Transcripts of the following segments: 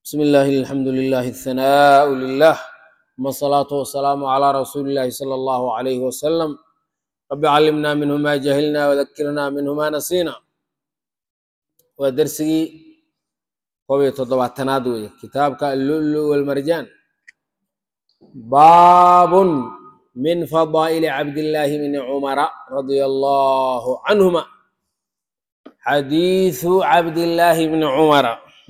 بسم الله الحمد لله الثناء لله ثم الصلاة والسلام على رسول الله صلى الله عليه وسلم رب علمنا منه ما جهلنا وذكرنا منه ما نسينا ودرسي قوية تضبعتناد وي كتابك اللؤلؤ والمرجان باب من فضائل عبد الله بن عمر رضي الله عنهما حديث عبد الله بن عمر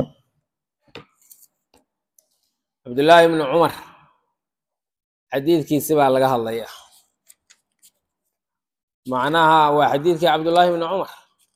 cabdullaahi ibnu cumar xadiidkiisi baa laga hadlaya macnaha waa xadiidkii cabdullaahi ibnu cumar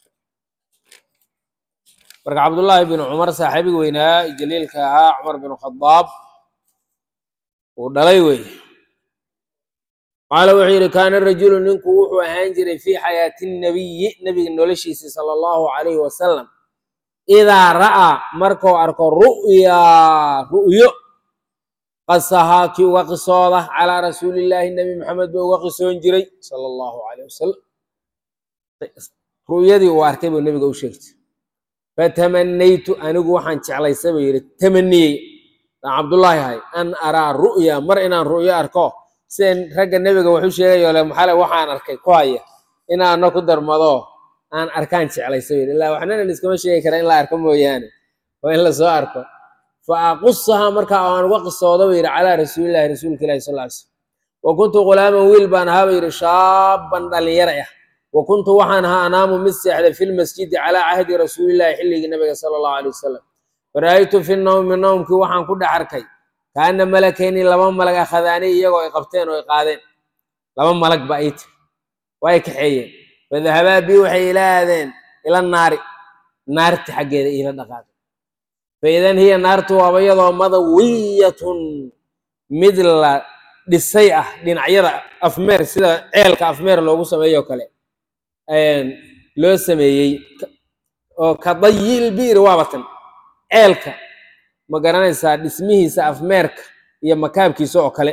marka cabdullaahi binu cumar saaxiibigi weynaa jaliilka ahaa cumar binu khadaab uu dhalay wey qaala wuxuu yidhi kaana rajulu ninku wuxuu ahaan jiray fii xayaati nabiyi nebiga noloshiisi sala allahu calayhi wasalam idaa ra'aa markuu arko ru'yaa ru'yo qasahaa kii uga qisooda calaa rasuulillaahi nebi maxamed ba uga qisoon jiray sala allahu calayh wasalam ru'yadii uu arkay buu nebiga u sheegtay fatamanaytu anigu waxaan jeclaysa buu yidhi tamaniyey aan cabdullaahi ahay an araa ru'ya mar inaan ru'yo arko sida ragga nebiga waxu sheegayo le maxale waxaan arkay ku haya inaana ku darmado aan arkaan jeclaysa buu yidhi illaa waxnana liskama sheegi kara in la arko mooyaane waa in lasoo arko fa aqusahaa markaa aan uga qisoodo buu yidhi calaa rasuulillahi rasuulka ilahi sal ly slm wa kuntu ghulaaman wiil baan ahaa buu yidhi shaaban dhalinyara ah wa kuntu waxaan ahaa anaamu mid seexday fi lmasjidi calaa cahdi rasuulillahi xilligii nabiga sala allahu alay wasalam fara'aytu fi nawmi nawmkii waxaan ku dhex arkay kaana malakayni laba malag akhadaani iyagoo ay qabteen oo ay qaadeen laba malag ba ay tiri waa ay kaxeeyeen fadahabaa bii waxay ila aadeen ila naari naarti xaggeeda iila dhaqaaqay faidan hiya naartu waaba iyadoo madawiyatun mid la dhisay ah dhinacyada afmeer sida ceelka afmeer loogu sameeyo kale loo sameeyey oo ka dayil bi'ri waabatan ceelka ma garanaysaa dhismihiisa afmeerka iyo makaabkiisa oo kale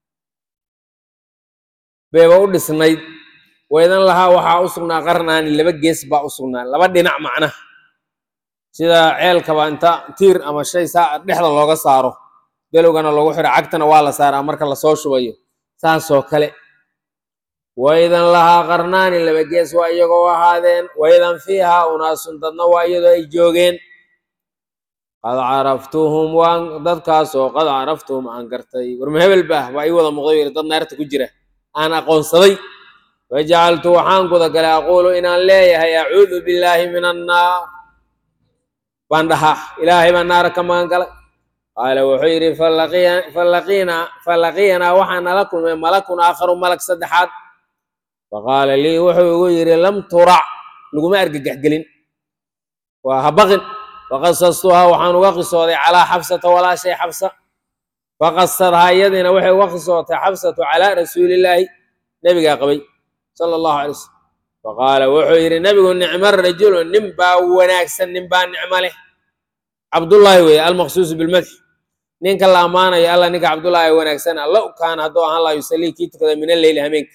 bayba u dhisnayd waydan lahaa waxaa u sugnaa qarnaani laba gees baa u sugnaa laba dhinac macnaha sida ceelkaba inta tiir ama shay saa dhexda looga saaro delowgana loogu xiro cagtana waa la saaraa marka lasoo shubayo saasoo kale waydan lahaa qarnaani laba gees waa iyagoo ahaadeen waydan fiihaa unaasun dadna waa iyadoo ay joogeen qad caraftuhum waan dadkaasoo qad caraftuhum aan gartay warma hebel baah waa ii wada muuqday yiri dad naarta ku jira aan aqoonsaday fajacaltu waxaan gudagalay aquulu inaan leeyahay acuudu billaahi min annaar baan dhahaa ilaahay baan naara ka magan galay qaala wuxuu yidhi falaqiyanaa waxaa nala kulmay malakun aakharu malag saddexaad faqaala lii wuxuu igu yidhi lam turac laguma argagaxgelin waa habaqin faqasastuhaa waxaan uga qisooday calaa xabsata walaashay xabsa faqasadhaa iyadiina waxay uga qisootay xabsatu calaa rasuulillaahi nebigaa qabay sala allahu alay wasalam faqaala wuxuu yidhi nebigu nicmo rajulu nin baa wanaagsan nin baa nicmo leh cabdullaahi weeye almaqsuusu bilmadx ninka la ammaanayo alla ninka cabdullaahi wanaagsana low kaana hadduu ahaan laa yusallii kii tukada min alleyli hameenka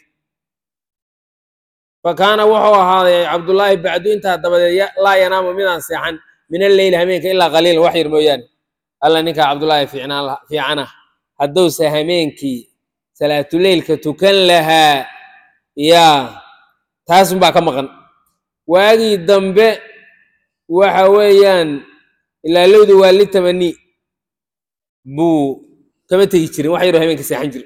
fa kaana wuxuu ahaaday cabdullaahi bacdu intaa dabadeed laa yanaamu midaan seexan min alleyli hameenka ilaa qaliilan wax yar mooyaane alla ninka cabdullaahi fiicana hadduuse hameenkii salaatuleylka tukan lahaa yaa taasunbaa ka maqan waagii dambe waxa weeyaan ilaalowdu waa li tamani buu kama tegi jirin wax yaroo habeenka seexan jirin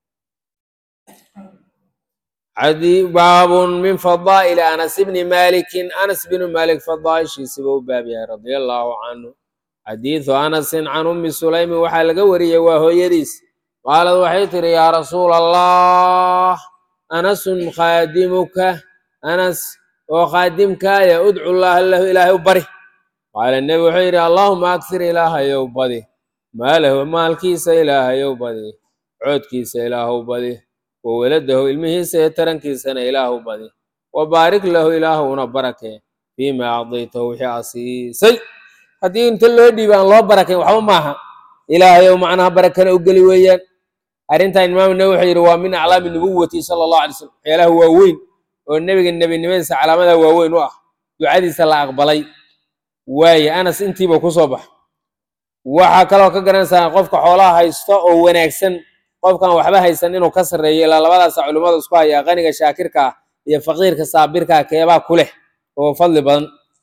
baabun min fadaa'ili anas bni malikin anas binu malik fadaaishiisiba u baab yahay radia allaahu canhu xadiidu anasin can ummi sulaymi waxaa laga wariyey waa hooyadiis qaalad waxay tiri yaa rasuula allah anasun khaadimuka anas oo khaadimkaaya udcu llaaha lahu ilaahay u bari qaala nebi wuxuu yidhi allaahuma aksir ilaahayow badi maalahu maalkiisa ilaahayow badi coodkiisa ilaahow badi wa weladahu ilmihiisa iyo tarankiisana ilaahu badi wa baarik lahu ilaahuna barakee fiimaa acdaytahu wixii aa siisay haddii inta loo dhiiba aan loo barakayn waxba maaha ilaahayow macnaha barakana u geli weeyaan arrintan imaamu nawi wuxuu yidhi waa min aclaami nubuwati sala allahu alay slam waxyaalaha waaweyn oo nebiga nebinimadiisa calaamadaha waaweyn u ah ducadiisa la aqbalay waaye anas intiiba ku soo bax waxaa kaloo ka garanaysaa qofka xoolaha haysto oo wanaagsan qofkan waxba haysan inuu ka sarreeyo ilaa labadaasa culimmada isku hayaa qaniga shaakirka ah iyo faqiirka saabirka ah keebaa ku leh oo fadli badan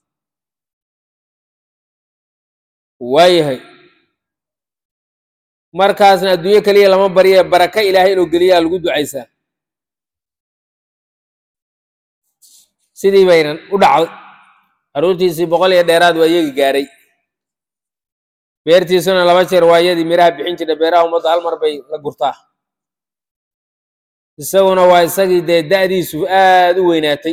waayahay markaasna adduunyo keliya lama barye baraka ilaahay inuu geliyaa lagu ducaysaa sidii baynan u dhacday caruurtiisii boqol iyo dheeraad waa iyagi gaaray beertiisuna laba jeer waa iyadii miraha bixin jirta beeraha ummadda hal mar bay la gurtaa isaguna waa isagii dee da'diisu aad u weynaatay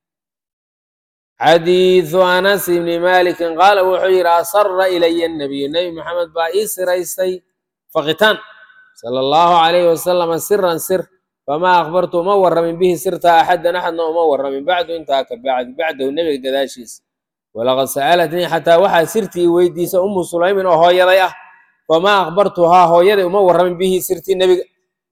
xadiidu anas ibni malikin qaala wuxuu yidhi asara ilaya nabiyu nebi maxamed baa ii siraystay faqitaan sala allahu calayhi wasalama siran sir famaa akhbartu uma warramin bihi sirta axadan axadna uma warramin bacdu intaa ka bacdi bacdahu nebiga gadaashiisa walaqad sa'alatnii xataa waxaa sirtii weydiisa umu sulaymin oo hooyaday ah famaa akhbartuhaa hooyaday uma warramin bihi sirtii nebiga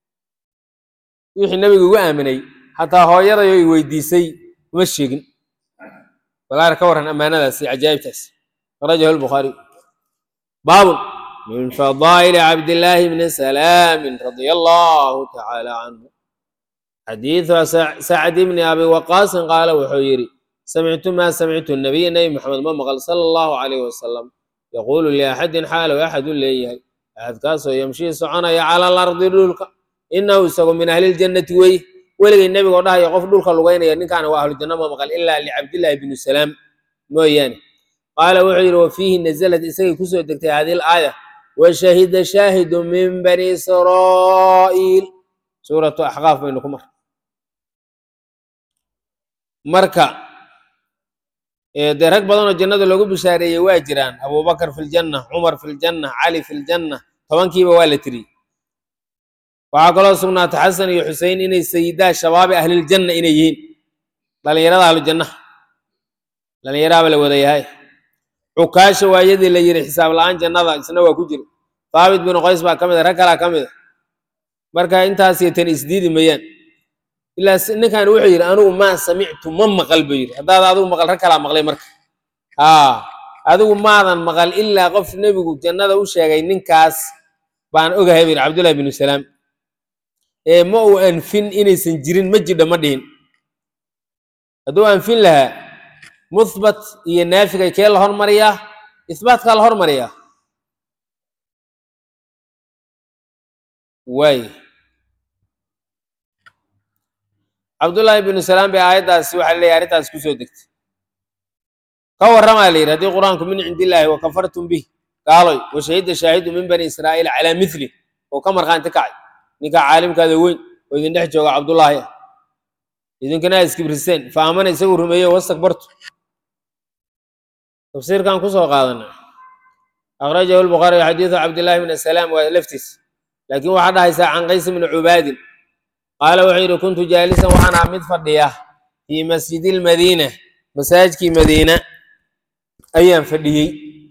wixii nebiga ugu aaminay xataa hooyaday oo i weydiisay uma sheegin walaar ka warran ammaanadaas iyo cajaa'ibtaas akhrajahu lbukhaariy baabun min fadaa'ili cabdillaahi bni salaamin radia allahu tacaala canhu xadiidu sacd bni abi waqaasin qaala wuxuu yidhi samictu maa samictu nabiya nebi maxamed ma maqal sala allahu calayh wasalam yaquulu liaxadin xaalow axadu leeyahay axadkaasoo yamshii soconaya cala alardi dhulka inahu isagu min ahliljannati weye weligay nebigoo dhahaya qof dhulka lugaynaya ninkaana waa ahlujanno ma maqal ilaa licabdillaahi bni salaam mooyaane qaala wuxuu yidhi wa fiihi nazalad isagay kusoo degtay hadihi alaaya wa shahida shaahidu min bani israa'iil suuratu axqaaf baynu ku mar marka dee rag badanoo jannada loogu bishaareeyey waa jiraan abubakar fi ljanna cumar fi ljanna cali fi ljanna tobankiiba waa la tiriyey waxaa kaloo sugnaatay xasan iyo xusein inay sayidaa shabaabi ahliljanna inay yihiin dhalinyarada ahlujannaha dhalinyaraaba la wada yahay cukaasha waayadii la yiri xisaab la-aan jannada isna waa ku jira haabit binu qays baa ka mid a rag kalaa ka mid a marka intaasiyo tan isdiidi mayaan ilaa ninkan wuxuu yidhi anigu maa samictu ma maqal buu yidhi haddaad adigu maqal rag kalaa maqlay marka haa adigu maadan maqal ilaa qof nebigu jannada u sheegay ninkaas baan ogahay buu yidhi cabdullahi binu salaam ee ma uu anfin inaysan jirin ma jidha ma dhihin hadduu anfin lahaa muthbat iyo naafigay kee la hormariyaa isbaatkaa la hormariyaa waay cabdullaahi binu salaam bay aayaddaasi waxaa leeyahy arrintaas kusoo degtay ka warramaa la yidhi haddii qur-aanku min cindillaahi wa kafartum bih gaaloy wa shahida shaahidu min bani israa'iil calaa mithli oo ka markhaanti kacay ninkaa caalimkaada weyn oo idin dhex jooga cabdullaahi ah idinkana aad iskibriseen fa aamana isagu rumeeye wastakbartu tafsiirkan kusoo qaadana akhrajahu lbukhaari xadiidu cabdillahi bn salaam waa laftiis laakiin waxaa dhahaysaa can qays bni cubaadin qaala wuxuu yidhi kuntu jaalisan waxaan ahaa mid fadhiya fii masjidi lmadiina masaajidkii madiina ayaan fadhiyey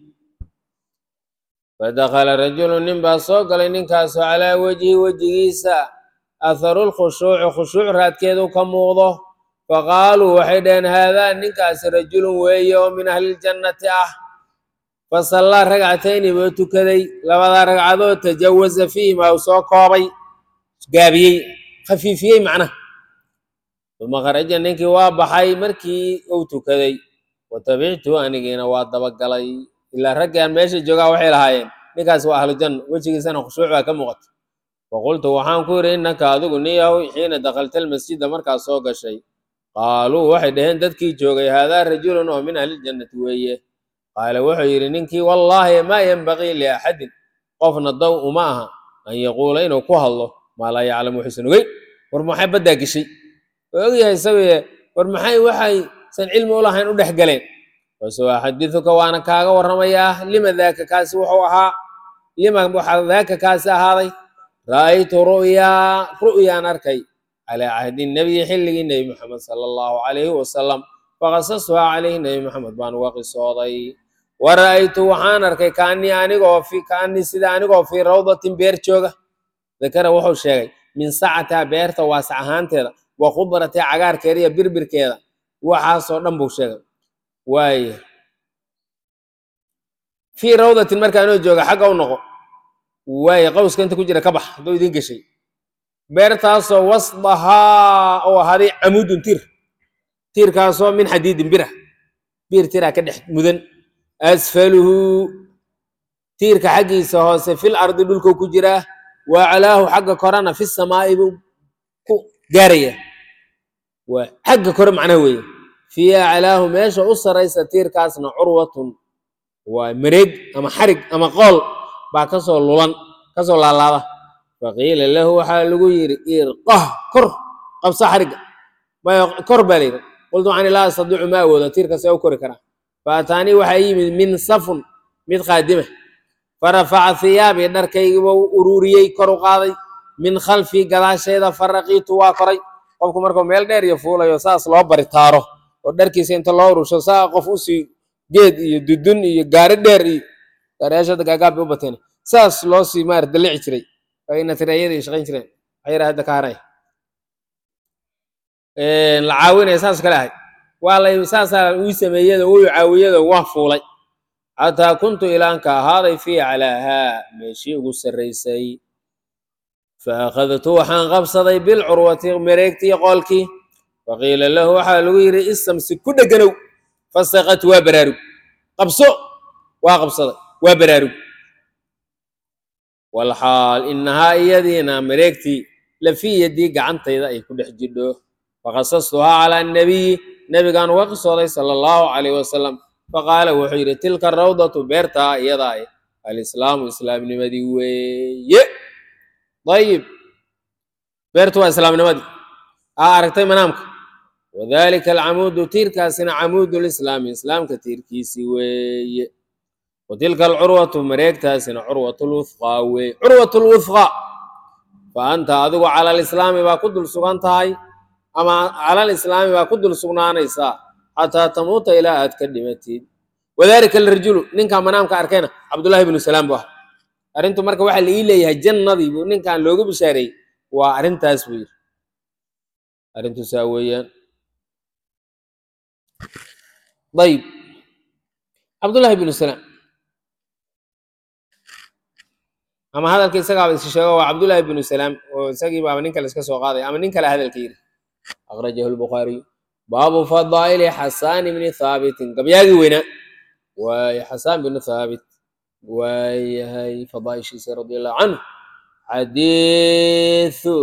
fadakala rajulu nin baa soo galay ninkaasoo calaa wejhi wejigiisa atharu lkhushuuci khushuuc raadkeedu ka muuqdo faqaaluu waxay dhaheen haadaa ninkaasi rajulun weeye oo min ahliljannati ah fasallaa ragcatayni buu tukaday labadaa ragcadood tajawaza fiihima uu soo koobay gaabiyey khafiifiyey macnaha uma kharaja ninkii waa baxay markii uu tukaday wa tabictu anigiina waa dabagalay ilaa raggaan meesha joogaa waxay lahaayeen ninkaas waa ahlujanna wejigiisana khushuuc baa ka muuqata faqultu waxaan ku yidhi innaka adigu niyahow xiina dakhalta almasjida markaas soo gashay qaaluu waxay dhaheen dadkii joogay haadaa rajulun oo min ahliljannati weeye qaala wuxuu yidhi ninkii wallaahi maa yenbagii liaxadin qofna daw uma aha an yaquula inuu ku hadlo maa laa yaclamu wuxuusan ogeyn war maxay baddaa geshay waa ogyahay isaguye war maxay waxaysan cilmi u lahayn u dhex galeen basuu axadiduka waana kaaga warramayaa lima daaka kaasi wuxuu ahaa lima waxaa daaka kaasi ahaaday ra'aytu ru'yaa ru'yaan arkay calaa cahdi nabiyi xilligii nebi maxamed sala allahu calayhi wasalam faqasastuhaa calayhi nebi maxamed baan uga qisooday wa ra'aytu waxaan arkay kaanii anigoo fi kaanii sida anigoo fii rawdatin beer jooga dakara wuxuu sheegay min sacatiha beerta waasac ahaanteeda wa khudratiha cagaarkeeda iyo birbirkeeda waxaasoo dhan buu sheegay waaya fii rawdatin markaanoo jooga xagga u noqo waaye qawska inta ku jira ka bax hadduu idiin geshay beertaasoo wasdahaa oo ahaaday camuudun tiir tiirkaasoo min xadiidin bira biir tiraa ka dhex mudan asfaluhu tiirka xaggiisa hoose fil ardi dhulkuu ku jiraa wa aclaahu xagga korana fi samaa'i buu ku gaaraya waa xagga kore macnaha weeye fii aclaahu meesha u saraysa tiirkaasna curwatun waa mareeg ama xarig ama qool baa kasoo lulan kasoo laalaada faqiila lahu waxaa lagu yidhi irqah kor qabsa xarigga maya kor baa layidhi qultu waxaan laa astadiicu ma awoodo tiirka see u kori karaa faataanii waxaa yimid min safun mid qaadima farafaca hiyaabii dharkaygiiba ururiyey kor u qaaday min khalfii gadaasheeda faraqiitu waa koray qofku markuu meel dheer iyo fuulayo saas loo baritaaro oo dharkiisa inta loo urusho saa qof usii geed iyo dudun iyo gaari dheer iyo gaariyaashada gaagaab bay u bateen saas loo sii maarata dalici jiray ayna tireeyada iyo shaqayn jireen waxyara hadda ka haray la caawinaya saas kale ahay waa lay saasaa uu sameeyada uu caawiyada waa fuulay xataa kuntu ilaanka ahaaday fii calaahaa meeshii ugu sarraysay fa akhadtu waxaan qabsaday bilcurwati mareegtii qoolkii faqiila lahu waxaa lagu yidhi istamsi ku dheganow fasaqat waa baraarug qabso waa qabsaday waa baraarug walxaal inahaa iyadiina mareegtii lafii yadii gacantayda ay ku dhex jidho faqasastuhaa calaa annabiyi nebigaan uga qisooday sala allahu calayh wasalam faqaala wuxuu yidhi tilka rawdatu beertaa iyadaa alislaamu islaamnimadii weeye ayib beertu waa islaamnimadii aa aragtay manaamka wadalika alcamuudu tiirkaasina camuudu lislaami islaamka tiirkiisii weeye watilka alcurwatu mareegtaasina curwat lwufqaa weeye curwat lwufqa fa anta adigu cala alislaami baa ku dul sugan tahay ama cala alislaami baa ku dul sugnaanaysaa xataa tamuuta ilaa aad ka dhimatid wadalika alrajulu ninkaa manaamka arkayna cabdullahi bnu salaam bu ah arrintu marka waxaa la ii leeyahay jannadii buu ninkan loogu bishaareeyey waa arrintaas buu yidhi arrintu saa weeyaan ayib cabdullahi bnu salaam ama hadalka isagaaba is sheego waa cabdullahi bnu salaam oo isagii baaba nin kale iska soo qaaday ama nin kale hadalka yidhi akhrajahu lbukhaariyu baabu fadaa'ili xasaan bni thaabitin gabyaagii weynaa waaye xasaan bnu thaabit waayahay fadaa'ishiisa radia allahu canhu xadiisu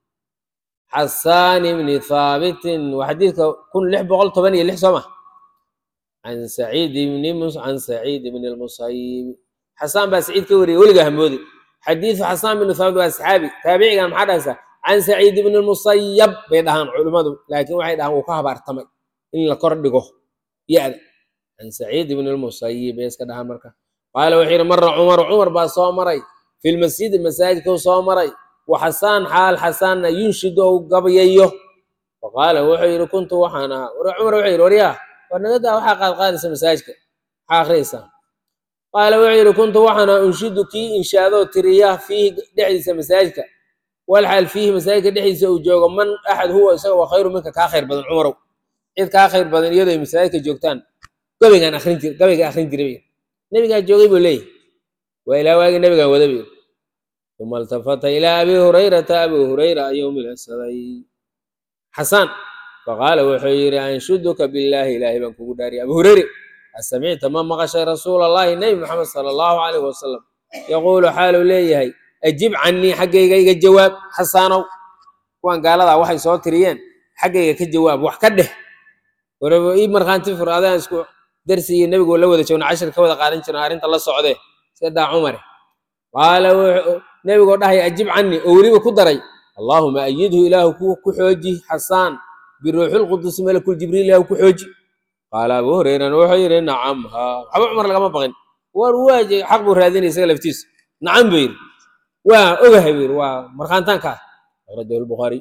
xasaan bni thaabitin waa xadiidka kun lix boqol toban iyo lix soo ma can saciid bni can saciid bni lmusayib xasaan baa saciid ka wariyay weligaa hamoodi xadiisu xasaan bnu thaabit waa saxaabi taabicigan maxaa dhahaysaa can saciid bni lmusayab bay dhahaan culimmadu laakiin waxay dhahaan wuu ka habaartamay in la kor dhigo ya-da can saciid bni lmusayib bay iska dhahaan marka qaala wuxuu yidhi mara cumaru cumar baa soo maray fi lmasjidi masaajidkuu soo maray wa xasaan xaal xasaanna yunshidu ou gabayayo faqaala wuxuu yidhi kuntu waxaan ahaa cumar wuxuu yidhi waryaa war nagadaa waxaa qaadqaadaysa masaajidka maxaa akhriyaysaa qaala wuxuu yidhi kuntu waxaan ahaa unshidu kii inshaadoo tiriya fiihi dhexdiisa masaajidka walxaal fiihi masaajidka dhexdiisa uu joogo man axad huwa isaga waa khayru minka kaa khayr badan cumarow cid kaa khayr badan iyadoo ay masaajidka joogtaan gabaygaan akrin jir gabayga akrin jiray nebigaa joogay buu leeyahy waa ilaa waagii nebigaan wada bay uma iltafata ilaa abi hurayrata abi hurayra ayuu milicsaday xasaan faqaala wuxuu yidhi anshuduka billaahi ilaahay baan kugu dhaariya abu hureyre asamicta ma maqashay rasuula allahi nebi maxamed sala allahu calayh wasalam yaquulu xaaluu leeyahay ajib canii xaggayga iga jawaab xasaanow kuwan gaaladaa waxay soo tiriyeen xaggayga ka jawaab wax ka dheh waraba ii markhaanti fur adaan isku darsi iyo nebigu la wada joogna cashir ka wada qaadan jirna arrinta la socdee sadaa cumare qaala nebigoo dhahaya ajib canii oo weliba ku daray allaahuma ayidhu ilaahu ku xooji xasaan biruuxilqudusi malakul jibriil ilaahu ku xooji qaala abu hurayrana wuxuu yidhi nacam haa waxba cumar lagama baqin war waaje xaq buu raadinaya isaga laftiisa nacam buu yidhi waa ogahay buu yidhi waa markhaantaanka ah akhrajahu lbukhaari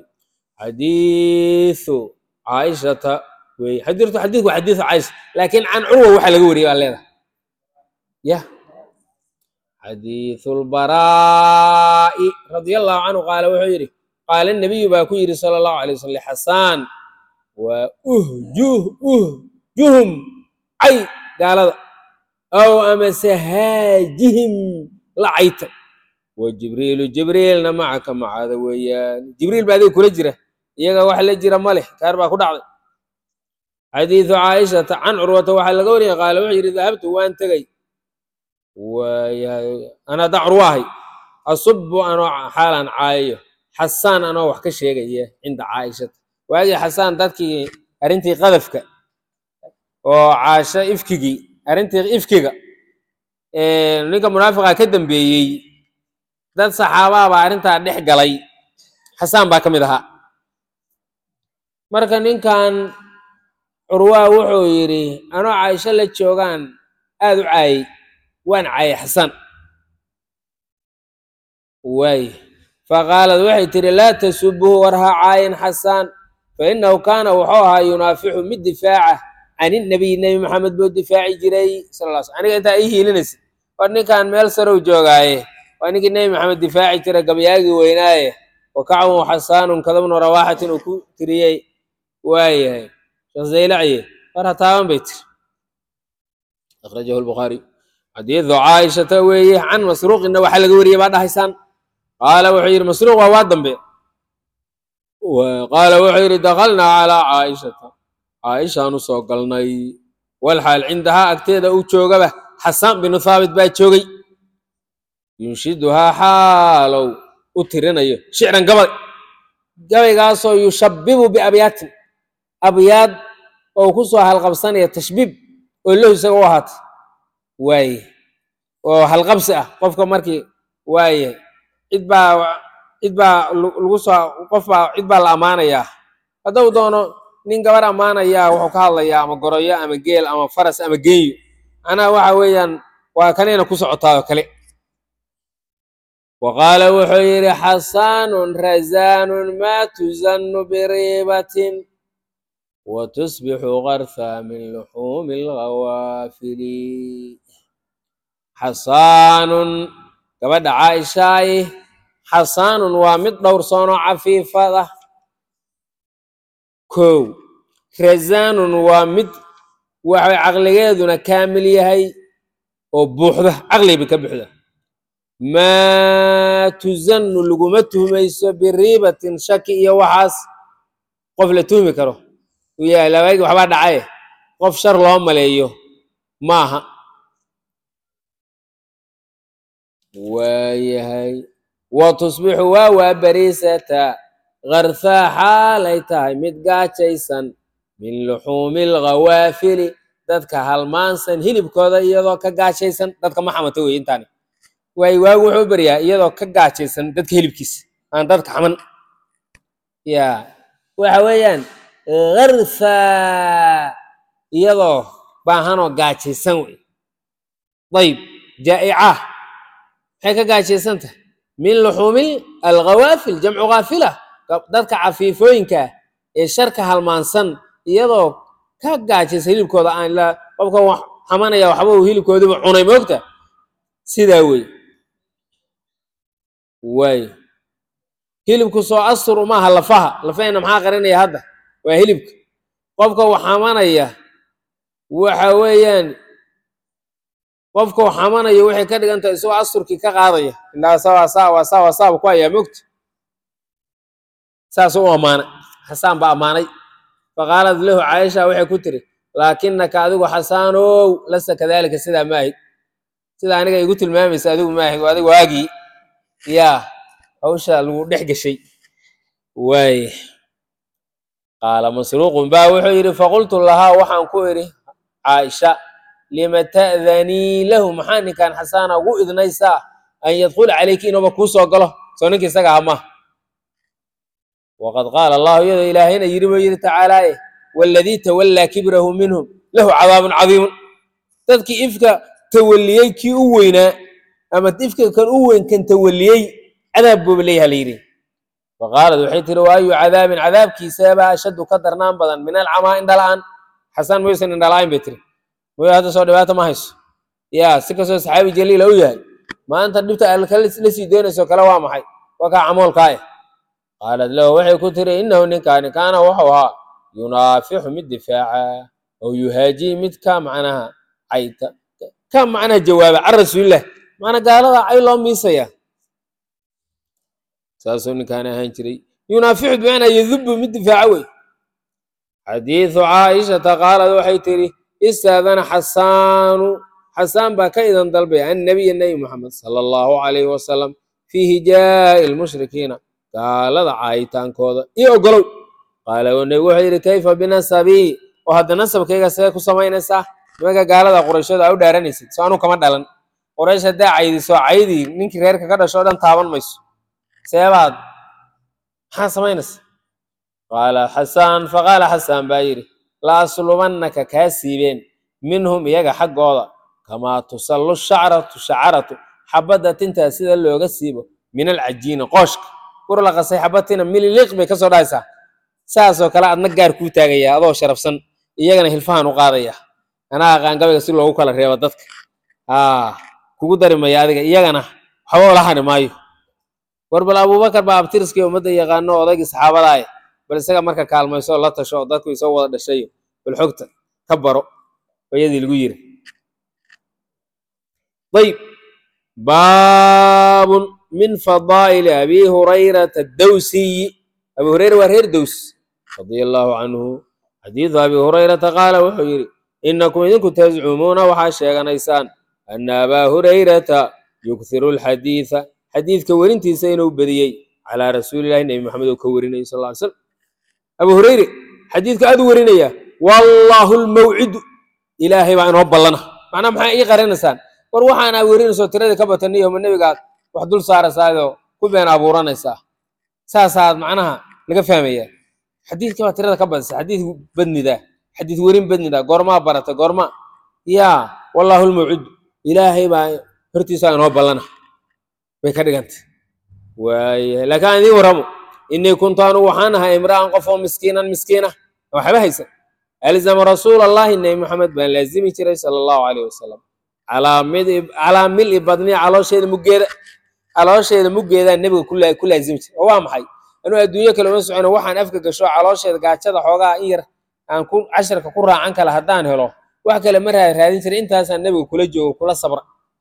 xadiisu caaishata wey xadiirtu xadiidku waa xadiisu caaisha laakiin can curwa waxaa laga wariyay baa leedahay yah xadiisu lbaraa'i radia allahu canhu qaala wuxuu yidhi qaala nabiyu baa ku yidhi sala allahu alay wasalam lixasaan waa uhjuh uhjuhum cay gaalada aw amase haajihim la caytay wa jibriilu jibriilna macaka macaada weeyaan jibriil baa adiga kula jira iyaga wax la jira ma leh kaar baa ku dhacday xadiidu caaishata can curwata waxaa laga wariyay qaala wuxuu yidhi dahabtu waan tegey waayahay anaa da curwaahay asubu anoo xaalan caayayo xasaan anoo wax ka sheegaya cinda caaishata waagii xasaan dadkii arrintii qadafka oo caasho ifkigii arrintii ifkiga ninka munaafiqa ka dambeeyey dad saxaabaa baa arrintaa dhex galay xasaan baa ka mid ahaa marka ninkan curwaa wuxuu yidhi anoo caaisho la joogaan aad u caayay waan caayay xasaan waay faqaalad waxay tidhi laa tasubuhu war ha caayin xasaan fainahu kaana wuxuu ahaa yunaafixu mid difaaca can inabiy nebi maxamed buu difaaci jiray sal lla sl aniga intaa ii hiilinaysa war ninkan meel sarow joogaaye waa ninkii nebi maxamed difaaci jira gabyaagii weynaaye wa kacbun xasaanun kadabnu rawaaxatin uu ku tiriyey waayahay sheekh zaylaciye war ha taaban bay tiri akhrajahu lbukhaari xadiidu caaishata weeye can masruuqina waxaa laga wariyey baa dhahaysaan qaala wuxuu yidhi masruuq waa waa dambe qaala wuxuu yidhi dakhalnaa calaa caaishata caaishaan u soo galnay walxaal cindahaa agteeda uu joogaba xasaan binu thaabit baa joogay yunshiduhaa xaalow u tirinayo shicran gabay gabaygaasoo yushabibu biabyaatin abyaad oo ku soo halqabsanaya tashbiib oo lahu isaga u ahaatay waaye oo halqabsi ah qofka markii waaye cid baa cid baa lagu soo qof baa cid baa la ammaanayaa hadduu doono nin gabar ammaanayaa wuxuu ka hadlayaa ama goroyo ama geel ama faras ama geenyo macnaha waxa weeyaan waa kanayna ku socotaa oo kale wa qaala wuxuu yidhi xasaanun razaanun maa tuzannu biriibatin wa tusbixu qartha min luxuumi alghawaafili xasaanun gabadha caaishaayi xasaanun waa mid dhowrsoonoo cafiifad ah kow razaanun waa mid waxay caqligeeduna kaamil yahay oo buuxda caqliga bay ka buuxda maa tuzannu laguma tuhmayso biriibatin shaki iyo waxaas qof la tuhmi karo uu yahay labaagi waxbaa dhacaye qof shar loo maleeyo maaha waayahay wa tusbixu waa waa bariisata karthaa xaalay tahay mid gaajaysan min luxuumi alghawaafili dadka halmaansan hilibkooda iyadoo ka gaajaysan dadka ma xamata wey intaani waay waagu wuxuu baryaa iyadoo ka gaajaysan dadka hilibkiisa aan dadka xaman ya waxa weeyaan karthaa iyadoo baahanoo gaajaysan wey dayib jaa'ica maxay ka gaajaysan tahay min luxuumi alghawaafil jamcu ghaafila dadka cafiifooyinka ee sharka halmaansan iyadoo ka gaajaysa hilibkooda aan la qofka wax xamanaya waxba uu hilibkoodiba cunay moogta sidaa wey waay hilibku soo astur umaaha lafaha lafahayna maxaa qarinaya hadda waa hilibka qofka wax xamanaya waxa weeyaan qofka wax xamanaya waxay ka dhigan tahay isagoo asturkii ka qaadaya indhaasa waa saa waa saa waa saaba ku hayaa moogta saasuu u ammaanay xasaan baa ammaanay faqaalad lahu caaisha waxay ku tiri laakinaka adigu xasaanow lasta kadaalika sidaa ma ahid sida aniga igu tilmaamaysa adigu ma ahid adigu waagii yaa hawsha lagu dhex gashay waay qaala masruuqun baa wuxuu yidhi faqultu lahaa waxaan ku idhi caaisha lima ta'danii lahu maxaa ninkan xasaana ugu idnaysaa an yadkhula calayki inuuba kuu soo galo soo ninka isaga hama waqad qaala allahu iyadoo ilaahayna yidhi buu yidhi tacaalaaye waaladii tawallaa kibrahu minhum lahu cadaabun cadiimun dadkii ifka tawalliyey kii u weynaa ama ifka kan u weyn kan tawalliyey cadaab buuba leeyaha la yidhi faqaalad waxay tiri waayu cadaabin cadaabkiisabaa ashaddu ka darnaan badan min alcamaa indhala-aan xasaan maysan indhala-ayn bay tiri mooy hadda soo dhibaata ma hayso yaa si kastoo saxaabi jaliila u yahay maanta dhibta alka la sii doonayso kale waa maxay waa kaa camoolkaa eh qaalad lahu waxay ku tiri inahu ninkaani kaana wuxuu ahaa yunaafixu mid difaaca oo yuhaajii mid ka macnaha cayta ka macnaha jawaaba can rasuulilah macnaa gaalada cay loo miisaya saasuu ninkaan ahaan jiray yunaaficu bimacnaa yadubu mid difaaca wey xadiidu caaishata qaalad waxay tidhi istaadana xasaanu xasaan baa ka idan dalbay annabiya nebi moxamed sala allahu calayhi wasalam fii hijaa'i lmushrikiina gaalada caayitaankooda iyo ogolow qaala oo nebigu wuxuu yidhi kayfa binasabii oo hadda nasabkayga see ku samaynaysaa nimanka gaalada qurayshooda aa u dhaaranaysid soo anuu kama dhalan quraysh haddaa caydiso caydii ninkii reerka ka dhasho o dhan taaban mayso seebaad maxaa samaynaysa qaala xasaan faqaala xasaan baa yidhi la aslubannaka kaa siibeen minhum iyaga xaggooda kamaa tusallu shacratu shacaratu xabadda tintaa sida looga siibo min alcajiina qooshka kur la qasay xabadtina mililiq bay kasoo dhahaysaa saasoo kale adna gaar kuu taagaya adoo sharafsan iyagana hilfahan u qaadaya anaa aqaan gabayga si loogu kala reebo dadka aa kugu dari maya adiga iyagana waxba ula hani maayo war bal abubakar baa abtiriskii ummadda yaqaano odaygii saxaabadaaya bal isaga marka kaalmayso la tasho oo dadku isoo wada dhashayo bal xogta ka baro bayadii lagu yiri ayb baabun min fadaa'ili abi hurayrata dawsiyi abi hureyra waa reer dows radia allahu canhu xadiidu abi hurayrata qaala wuxuu yidhi inakum idinku tazcumuuna waxaa sheeganaysaan ana abaa hurayrata yukhiru alxadiida xadiidka werintiisa inuu badiyey calaa rasuulillahi nebi maxamed oo ka warinayay sal ly slam abu hureyre xadiidka aad u warinaya wallaahu lmawcidu ilaahay baa inoo ballana macnaa maxaa ii qarinaysaan war waxaana werinayso tiradii ka bataniyo ma nebigaad wax dul saaraysaayoo ku been abuuranaysaa saasaad macnaha laga fahmaya xadiidka baa tirada ka badisa xadiid badnida xadiid werin badnida goormaa barata goorma yaa wallaahu lmawcidu ilaahay baa hortiisa inoo ballana bay ka dhigantay waayahay laakiin aan idiin warramo innii kuntu anugu waxaan ahay imra'an qof oo miskiinan miskiina waxba haysan alzama rasuula allahi nebi maxamed baan laazimi jiray sala allahu calayh wasalam calaa mili badni caloosheeda muggeeda caloosheeda muggeedaan nebiga ku laazimi jiray oo waa maxay anuu adduunyo kale uma socono waxaan afka gasho caloosheeda gaajada xoogaa in yar aan ku casharka ku raacan kala haddaan helo wax kale ma raadin jiray intaasaan nebiga kula joogo kula sabra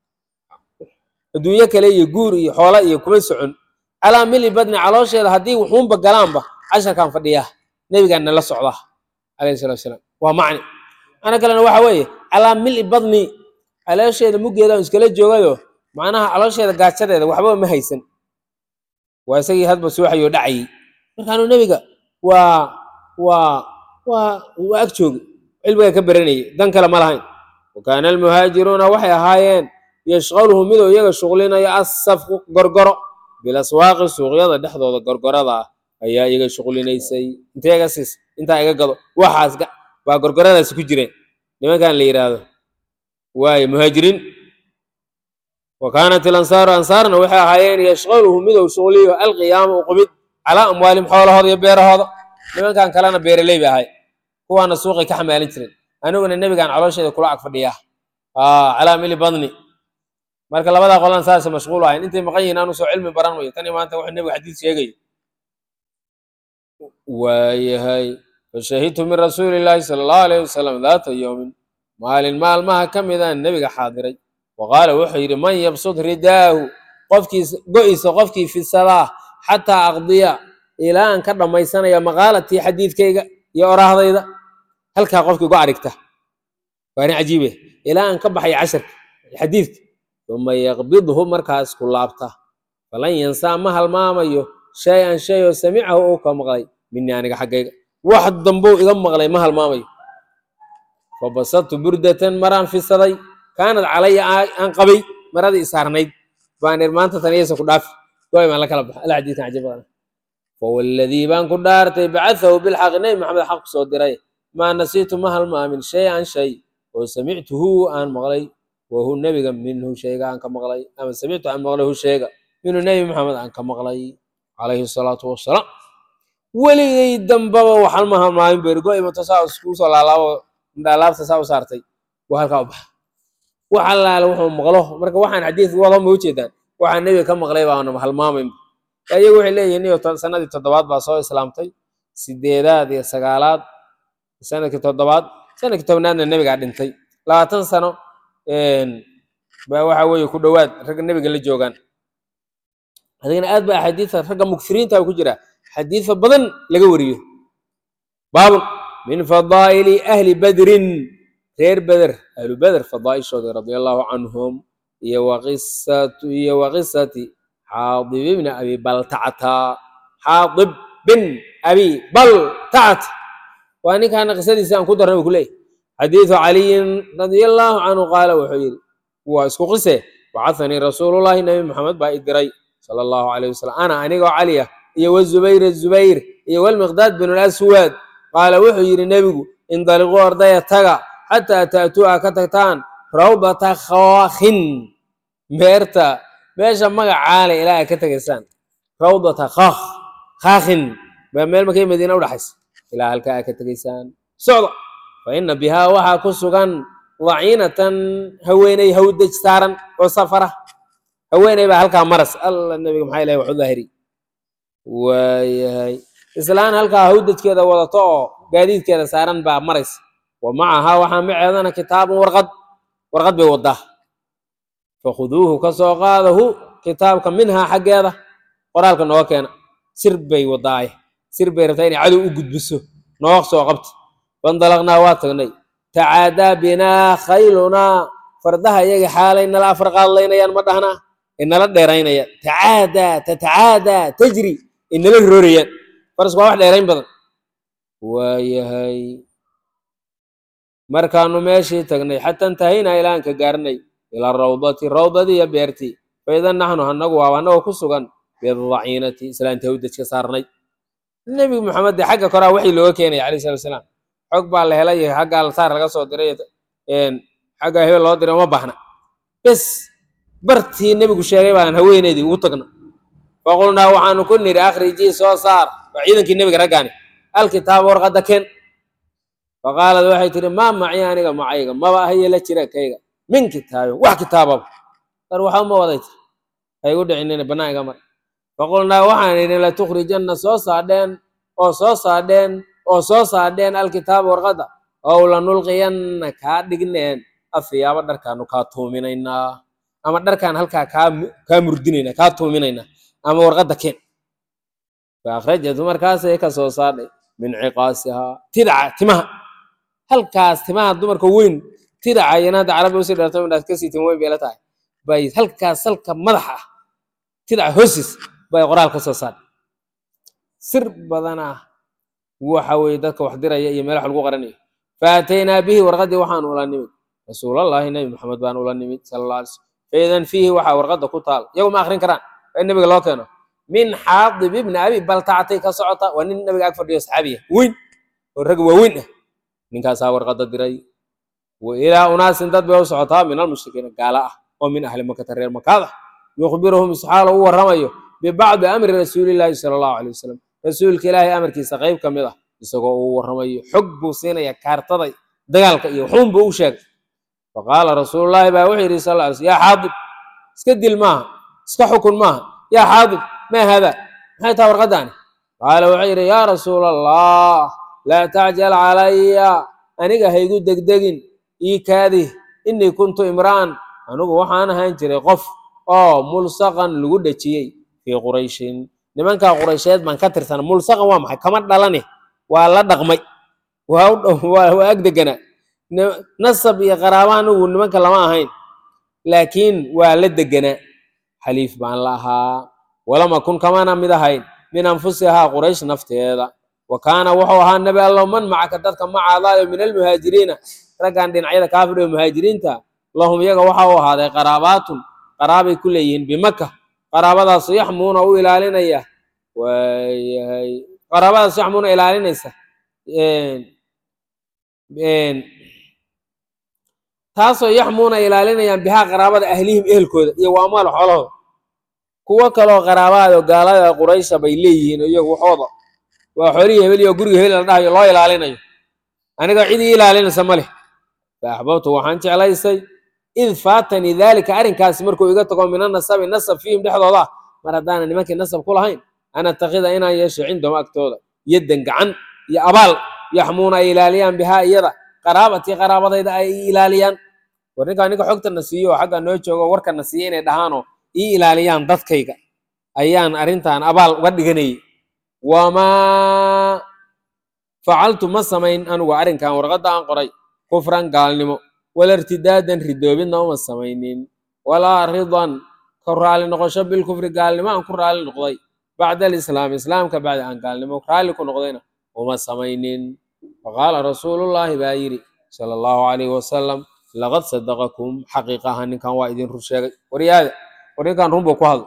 adduunyo kale iyo guur iyo xoola iyo kuma socon calaa mili badni caloosheeda haddii wuxuunba galaanba casharkaan fadhiyaa nebigaan nala socdaa calayhi salatu wasalaam waa macni ana kalena waxa weeye calaa mili badni caloosheeda muggeeda iskala joogayo macnaha caloosheeda gaajadeeda waxba ma haysan waa isagii hadba suuxayoo dhacayay markaanuu nebiga waa waa waa waa ag joogi cilmiga ka baranayay dan kale ma lahayn wa kaana almuhaajiruuna waxay ahaayeen yashqaluhu miduu iyaga shuqlinayo assafqu gorgoro bilaswaaqi suuqyada dhexdooda gorgorada ah ayaa iyaga shuqlinaysay intee iga siis intaa iga gado waxaas baa gorgoradaasi ku jireen nimankan la yidhaahdo waaye muhaajiriin wa kaanat ilansaaru ansaarna waxay ahaayeen yashqaluhu miduu shuqliyo alqiyaama uqumid calaa amwaalihim xoolahooda iyo beerahooda nimankan kalena beeraley bay ahay kuwaana suuqay ka xamaalin jireen aniguna nebigaan caloosheeda kula ag fadhiyaa calaa mili badni marka labadaa qolan saasa mashquul ahayn intay maqan yihiin aanu soo cilmi baran mayo tan iyo maanta wuxuu nebiga xadiis sheegayo waayahay fashahidtu min rasuuli illaahi sala allahu alayhi wasalam daata yowmin maalin maalmaha ka midaan nebiga xaadiray wa qaala wuxuu yidhi man yabsud ridaahu qofkiis go-isa qofkii fisadaa xataa aqdiya ilaa aan ka dhammaysanaya maqaalatii xadiidkayga iyo oraahdayda halkaa qofkii go arigta waa arrin cajiibe ilaa aan ka baxaya casharka xadiidka uma yaqbidhu markaas ku laabta falan yansaa ma halmaamayo shay an shay oo samicahu uu ka maqlay minii aniga xaggayga wax dambou iga maqlay ma halmaamayo fabasadtu burdatan maraan fisaday kaanad calaya aan qabay maradii isaarnayd baan ir maanta tan iyasa ku dhaafi goy baan la kala baxa ala xadiidkan cajib badan fawalladii baan ku dhaartay bacathahu bilxaqi nebi maxamed xaq ku soo diray maa nasiitu ma halmaamin shay an shay oo samictuhu aan maqlay wahu nebiga minhu shayga aan ka maqlay ama samictu aan maqlay hu sheega minhu nebi maxamed aan ka maqlay calayhi salaatu wasalaam weligay dambaba waxaan ma halmaamin bergo imato saa iskuu soo laalaabo indhaalaabta saa u saartay waa halkaa u baxa wax allaale wuxuu maqlo marka waxaan xadiidka wado ma ujeedaan waxaan nebiga ka maqlay baana halmaamayn iyagu waxay leeyihin iyo sanadii toddobaad baa soo islaamtay sideedaad iyo sagaalaad sanadkii toddobaad sanadkii tobnaadna nebigaa dhintay labaatan sano baa waxa weeye ku dhowaad ragga nebiga la joogaan adigana aad ba axaadiisa ragga mukfiriinta ku jira xadiisa badan laga wariyo baabun min fadaa'ili ahli badrin reer beder ahlu beder fadaa'ishooda radia allahu canhum iyo waqisatu iyo waqisati xaadib ibni abi baltacata xaadib bin abi baltacata waa ninkaana qisadiisa aan ku darnay buu ku leeyahy xadiidu caliyin radia allahu canhu qaala wuxuu yidhi waa isku qise bacahanii rasuulullahi nabi maxamed baa i diray sala allahu calayh wasalam ana anigoo cali ah iyo wazubayr zubayr iyo walmiqdaad bin laswad qaala wuxuu yidhi nebigu indaliquu ardaya taga xataa ta'tuu a ka tagtaan rawdata khaakhin meerta meesha magacaale ilaa ay ka tegaysaan rawdata kaakh kaakhin baa meel markay madiina udhaxaysa ilaa halkaa ay ka tegaysaan socda fa ina bihaa waxaa ku sugan daciinatan haweeney hawdaj saaran oo safara haweeney baa halkaa maras alla nebiga maxaa ilahay waxu daahiri waayahay islaan halkaa hawdajkeeda wadato oo gaadiidkeeda saaran baa maraysa wa macahaa waxaa maceedana kitaabun warqad warqad bay wadaa fakhuduuhu ka soo qaadahu kitaabka minhaa xaggeeda qoraalka nooga keena sir bay wadaaye sir bay rabtaa inay cadow u gudbiso nooga soo qabta fandalaqnaa waa tagnay tacaadaa binaa khaylunaa fardaha iyaga xaalay nala afar qaadlaynayaan ma dhahnaa inala dheeraynayaan tacaadaa tatacaadaa tajri inala roorayaan farasku waa wax dheerayn badan waayahay markaanu meeshii tagnay xata intahaynaa ilaan ka gaarnay ilaa rawdati rawdadii iyo beertii faidan naxnu anagu waaba anagoo ku sugan bidaciinati islaanta hawdajka saarnay nebi maxamed dee xagga koraa waxii looga keenaya alayh salatu wasalaam xog baa la helay xagga altaar laga soo diray xagga hebel loo diray uma baahna bes bartii nebigu sheegay baan haweeneydii ugu tagna faqulnaa waxaanu ku nidhi akhrijii soo saar waa ciidankii nebiga raggaani alkitaaba warqadda ken faqaalad waxay tihi maa maci aniga macayga maba ahaye la jira kayga min kitaabin wax kitaababa dar waxa uma waday tir ha igu dhicinina bannaan iga mar faqulnaa waxaan idhi latukhrijanna soo saadheen oo soo saadheen oo soo saadheen alkitaaba warqadda ow lanulqiyanna kaa dhigneen afiyaaba dharkaanu kaa tuuminaynaa ama dharkaan halkaa kaa kaa murdinaynaa kaa tuuminaynaa ama warqadda keen faakhrajatu markaasay ka soo saadhay min ciqaasihaa tidaca timaha halkaas timaha dumarka weyn tidaca iyana hadda carabi usii dheerto indhaas kasii tim weyn bay la tahay bay halkaas halka madaxa ah tidaca hoostiis bay qoraal ka soo saadhay sir badan ah waxa weeye dadka wax diraya iyo meel wax lagu qaranayo faataynaa bihi warqaddii waxaan ula nimid rasuulallahi nebi maxamed baan ula nimid sala alla alay slam faidan fiihi waxaa warqadda ku taal iyagu ma akrin karaan waa in nebiga loo keeno min xaadib ibni abi baltacatay ka socota waa nin nabiga ag fadhiyo saxaabiya weyn oo rag waaweyn ah ninkaasaa warqadda diray wa ilaa unaasin dad bay u socotaa min almushrikiina gaala ah oo min ahli makata reer makaada yukhbiruhum isxaalo u warramayo bibacdi amri rasuulillaahi sala allahu alay wasalam rasuulka ilaahay amarkiisa qayb ka mid ah isagoo uu warramayo xog buu siinaya kaartada dagaalka iyo waxuun buu u sheegay faqaala rasuulullaahi baa wuxuu yidhi sal ly sl yaa xaadib iska dil maaha iska xukun maaha yaa xaadib maa haada maxay taha warqaddaani qaala wuxuu yidhi yaa rasuula allah laa tacjal calaya aniga haygu degdegin ii kaadih innii kuntu imra'an anigu waxaan ahaan jiray qof oo mulsaqan lagu dhejiyey fii qurayshin nimankaa quraysheed baan ka tirsana mulsaqan waa maxay kama dhalane waa la dhaqmay waa ag deganaa nasab iyo qaraaba anigu nimanka lama ahayn laakiin waa la deganaa xaliif baan la ahaa walama kun kamana mid ahayn min anfusihaa quraysh nafteeda wa kaana wuxuu ahaa nebi allow man macaka dadka macaadaayo min almuhaajiriina raggan dhinacyada kaafir ee muhaajiriinta lahum iyaga waxa u ahaaday qaraabaatun qaraabay ku leeyihiin bimaka qaraabadaas yaxmuuna u ilaalinaya waayahay qaraabadaas yaxmuuna ilaalinaysa taasoo yaxmuuna ilaalinayaan bihaa qaraabada ahlihim ehelkooda iyo wa amaal xoolahooda kuwo kaloo qaraabaado gaalada quraysha bay leeyihiin iyagu waxooda waa xoolihii hebel iyo guriga hebel la dhahayo loo ilaalinayo aniga cid ii ilaalinaysa ma leh fa axbabtu waxaan jeclaysay id faatanii daalika arrinkaasi markuu iga tago min anasabi nasab fiihim dhexdooda ah mar haddaana nimankii nasab ku lahayn an atakida inaan yeesho cindahum agtooda yaddan gacan iyo abaal yaxmuuna ay ilaaliyaan bihaa iyada qaraabatii qaraabadayda ay ilaaliyaan war ninkaa ninka xogtana siiyo oo xagga noo joogo warkana siiyo inay dhahaanoo ii ilaaliyaan dadkayga ayaan arrintan abaal uga dhiganayay wamaa facaltu ma samayn anugu arrinkan warqadda aan qoray kufran gaalnimo wala irtidaadan ridoobidna uma samaynin walaa ridan ka raali noqosho bilkufri gaalnimo aan ku raali noqday bacda alislaam islaamka bacdi aan gaalnimo raalli ku noqdayna uma samaynin faqaala rasuulullaahi baa yidhi sala allahu calayhi wasalam laqad sadaqakum xaqiiqaha ninkan waa idin rur sheegay waryaada war ninkan run buu ku hadlay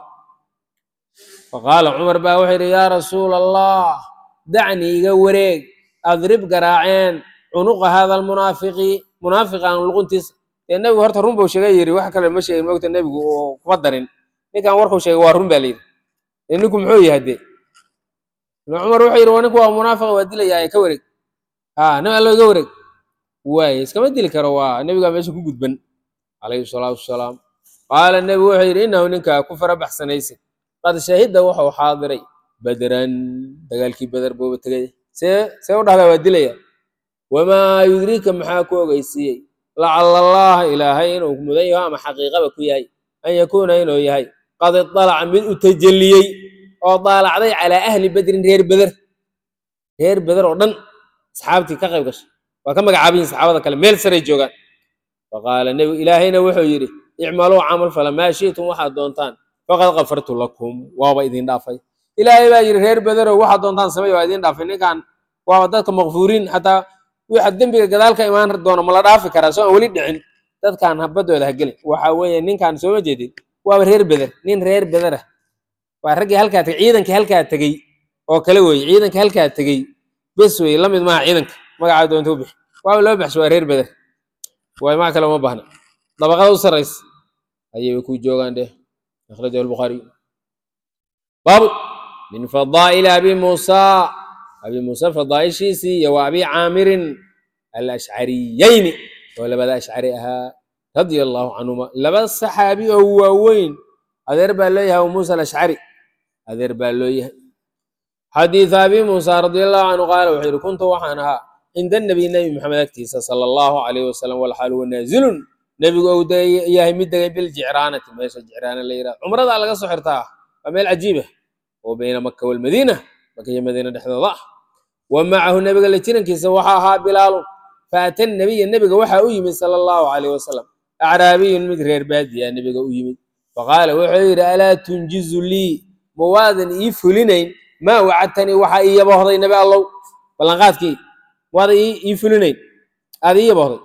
faqaala cumar baa wuxuu yidhi yaa rasuula allah dacnii iga wareeg adrib garaaceen cunuqa hada almunaafiqi munaafiqan luquntiisa dee nebigu horta run buu sheegay yidhi wax kale ma sheegin mogta nebigu oo kuma darin ninkan warkuu sheegay waa run baa layidhi dee ninku muxuu yahay dee ibnu cumar wuxuu yidhi waa ninku waa munaafiqa waa dilayaa ka wareeg ha nabi allo iga wareeg waaye iskama dili karo waa nebigaa meesha ku gudban calayhi salaatu wasalaam qaala nebigu wuxuu yidhi innahu ninkaa ku fara baxsanaysa qad shahida wuxuu xaadiray badran dagaalkii beder buuba tegay see see u dhahdaa waa dilaya wamaa yudriika maxaa ku ogeysiiyey lacala allaha ilaahay inuu mudan yaho ama xaqiiqaba ku yahay an yakuuna inuu yahay qad idalaca mid u tajalliyey oo daalacday calaa ahli bedrin reer beder reer beder oo dhan asxaabtii ka qayb gashay waa ka magacaabiyin saxaabada kale meel saray joogaan faqaala nebigu ilaahayna wuxuu yidhi icmaluu camal fala maa shi'tum waxaad doontaan faqad kafartu lakum waaba idin dhaafay ilaahay baa yidhi reer bederow waxaad doontaan samey waa idin dhaafay ninkan waaba dadka makfuuriin xataa waxa dembiga gadaal ka imaan doona ma la dhaafi karaa soo aan weli dhicin dadkan habadooda ha gelin waxa weeye ninkan sooma jeedid waaba reer beder nin reer bederah waa raggii halkaa tegey ciidankii halkaa tegey oo kale weeye ciidankii halkaa tegey bes weye la mid maaha ciidanka magacaa doonta u bixi waaba loo baxsho waa reer beder waay maa kale uma baahna dabaqada u sarraysa ayay ku joogaan dheh akhrajahu albukhaariy baabu min fadaa'ili abi muusa abi muuse fadaa'ishiisii iyo wa abi caamirin alashcariyayni oo labada ashcari ahaa radia allahu canhuma laba saxaabi oo waaweyn adeer baa loo yahay abu muusa alashcari adeer baa loo yahay xadiiث abi muusa radia allahu canhu qaala wuxuu yihi kuntu waxaan ahaa cinda nabiy nebi maxamed agtiisa sala allahu alayh wasalam walxaal huwa naazilun nebigu ou yahay mid degay biljicraanati meesha jicraana la yirahdo cumradaa laga soo xirtaa waa meel cajiib ah oo bayna maka walmadiina maka iyo madiina dhexdooda ah wa macahu nebiga la jirankiisa waxaa ahaa bilaalun faata nabiya nebiga waxaa u yimid sala allahu alayh wasalam acraabiyun mid reer baadiya nebiga u yimid faqaala wuxuu yidhi alaa tunjizu lii ma waadan ii fulinayn maa wacadtanii waxaa ii yabohday nebi allow ballanqaadkii waada ii fulinayn aada ii yabohday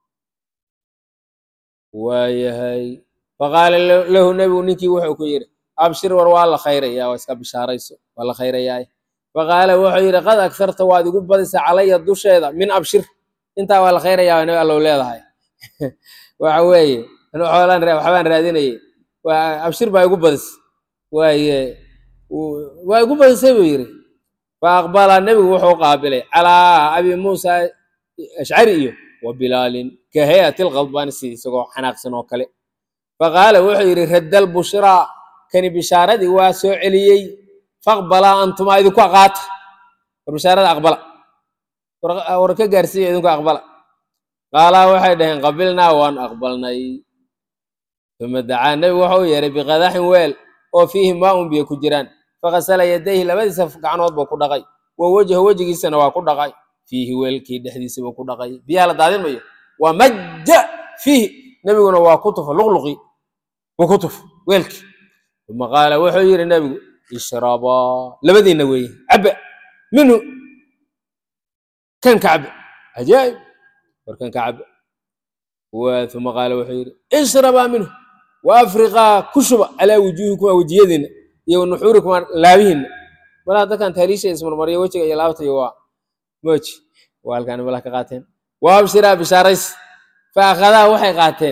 waayahay faqaala lahu nebigu ninkii wuxuu ku yidhi abshir war waa la khayrayaa waa iska bishaarayso waa la khayrayaa faqaala wuxuu yidhi qad agtarta waad igu badisa calaya dusheeda min abshir intaa waa la khayrayaa nabi allow leedahay waxa weeye anu xoolaan waxbaan raadinayay waa abshir baa igu badis waaye waa igu badisay buu yidhi fa aqbala nebigu wuxuu qaabilay calaa abi muusa ashcari iyo wa bilaalin ka hayati lqadbaani sida isagoo xanaaqsan oo kale faqaala wuxuu yidhi raddal bushraa kani bishaaradii waa soo celiyey faqbalaa antumaa idinku aqaata war bishaarada aqbala war ka gaarsiiya idinku aqbala qaalaa waxay dhaheen qabilnaa waan aqbalnay uma dacaa nebigu wuxuu u yeeray biqadaxin weel oo fiihi maaun biyo ku jiraan fakasala yadayhi labadiisa gacnood buu ku dhaqay wa wejha wejigiisana waa ku dhaqay fiihi weelkii dhexdiisa buu ku dhaqay biyaha la daadin mayo waa majja fiihi nebiguna waa ku tufa luqluqi buu ku tuf weelkii uma qaala wuxuu yidhi nebigu ishrabaa labadiinna weeye cabba minhu kan ka cabba cajaa'ib war kan ka cabba uma qaala wuxuu yidhi ishrabaa minhu wa afriqaa ku shuba calaa wujuuhikuma wejiyadiinna iyo nuxuurikuma laabihiinna malaha dadkan taariisha ismarmaryo wejiga iyo laabtayo waa mooji waa halkaan malaha ka qaateen wa abshiraa bishaarays fa akhadaa waxay qaateen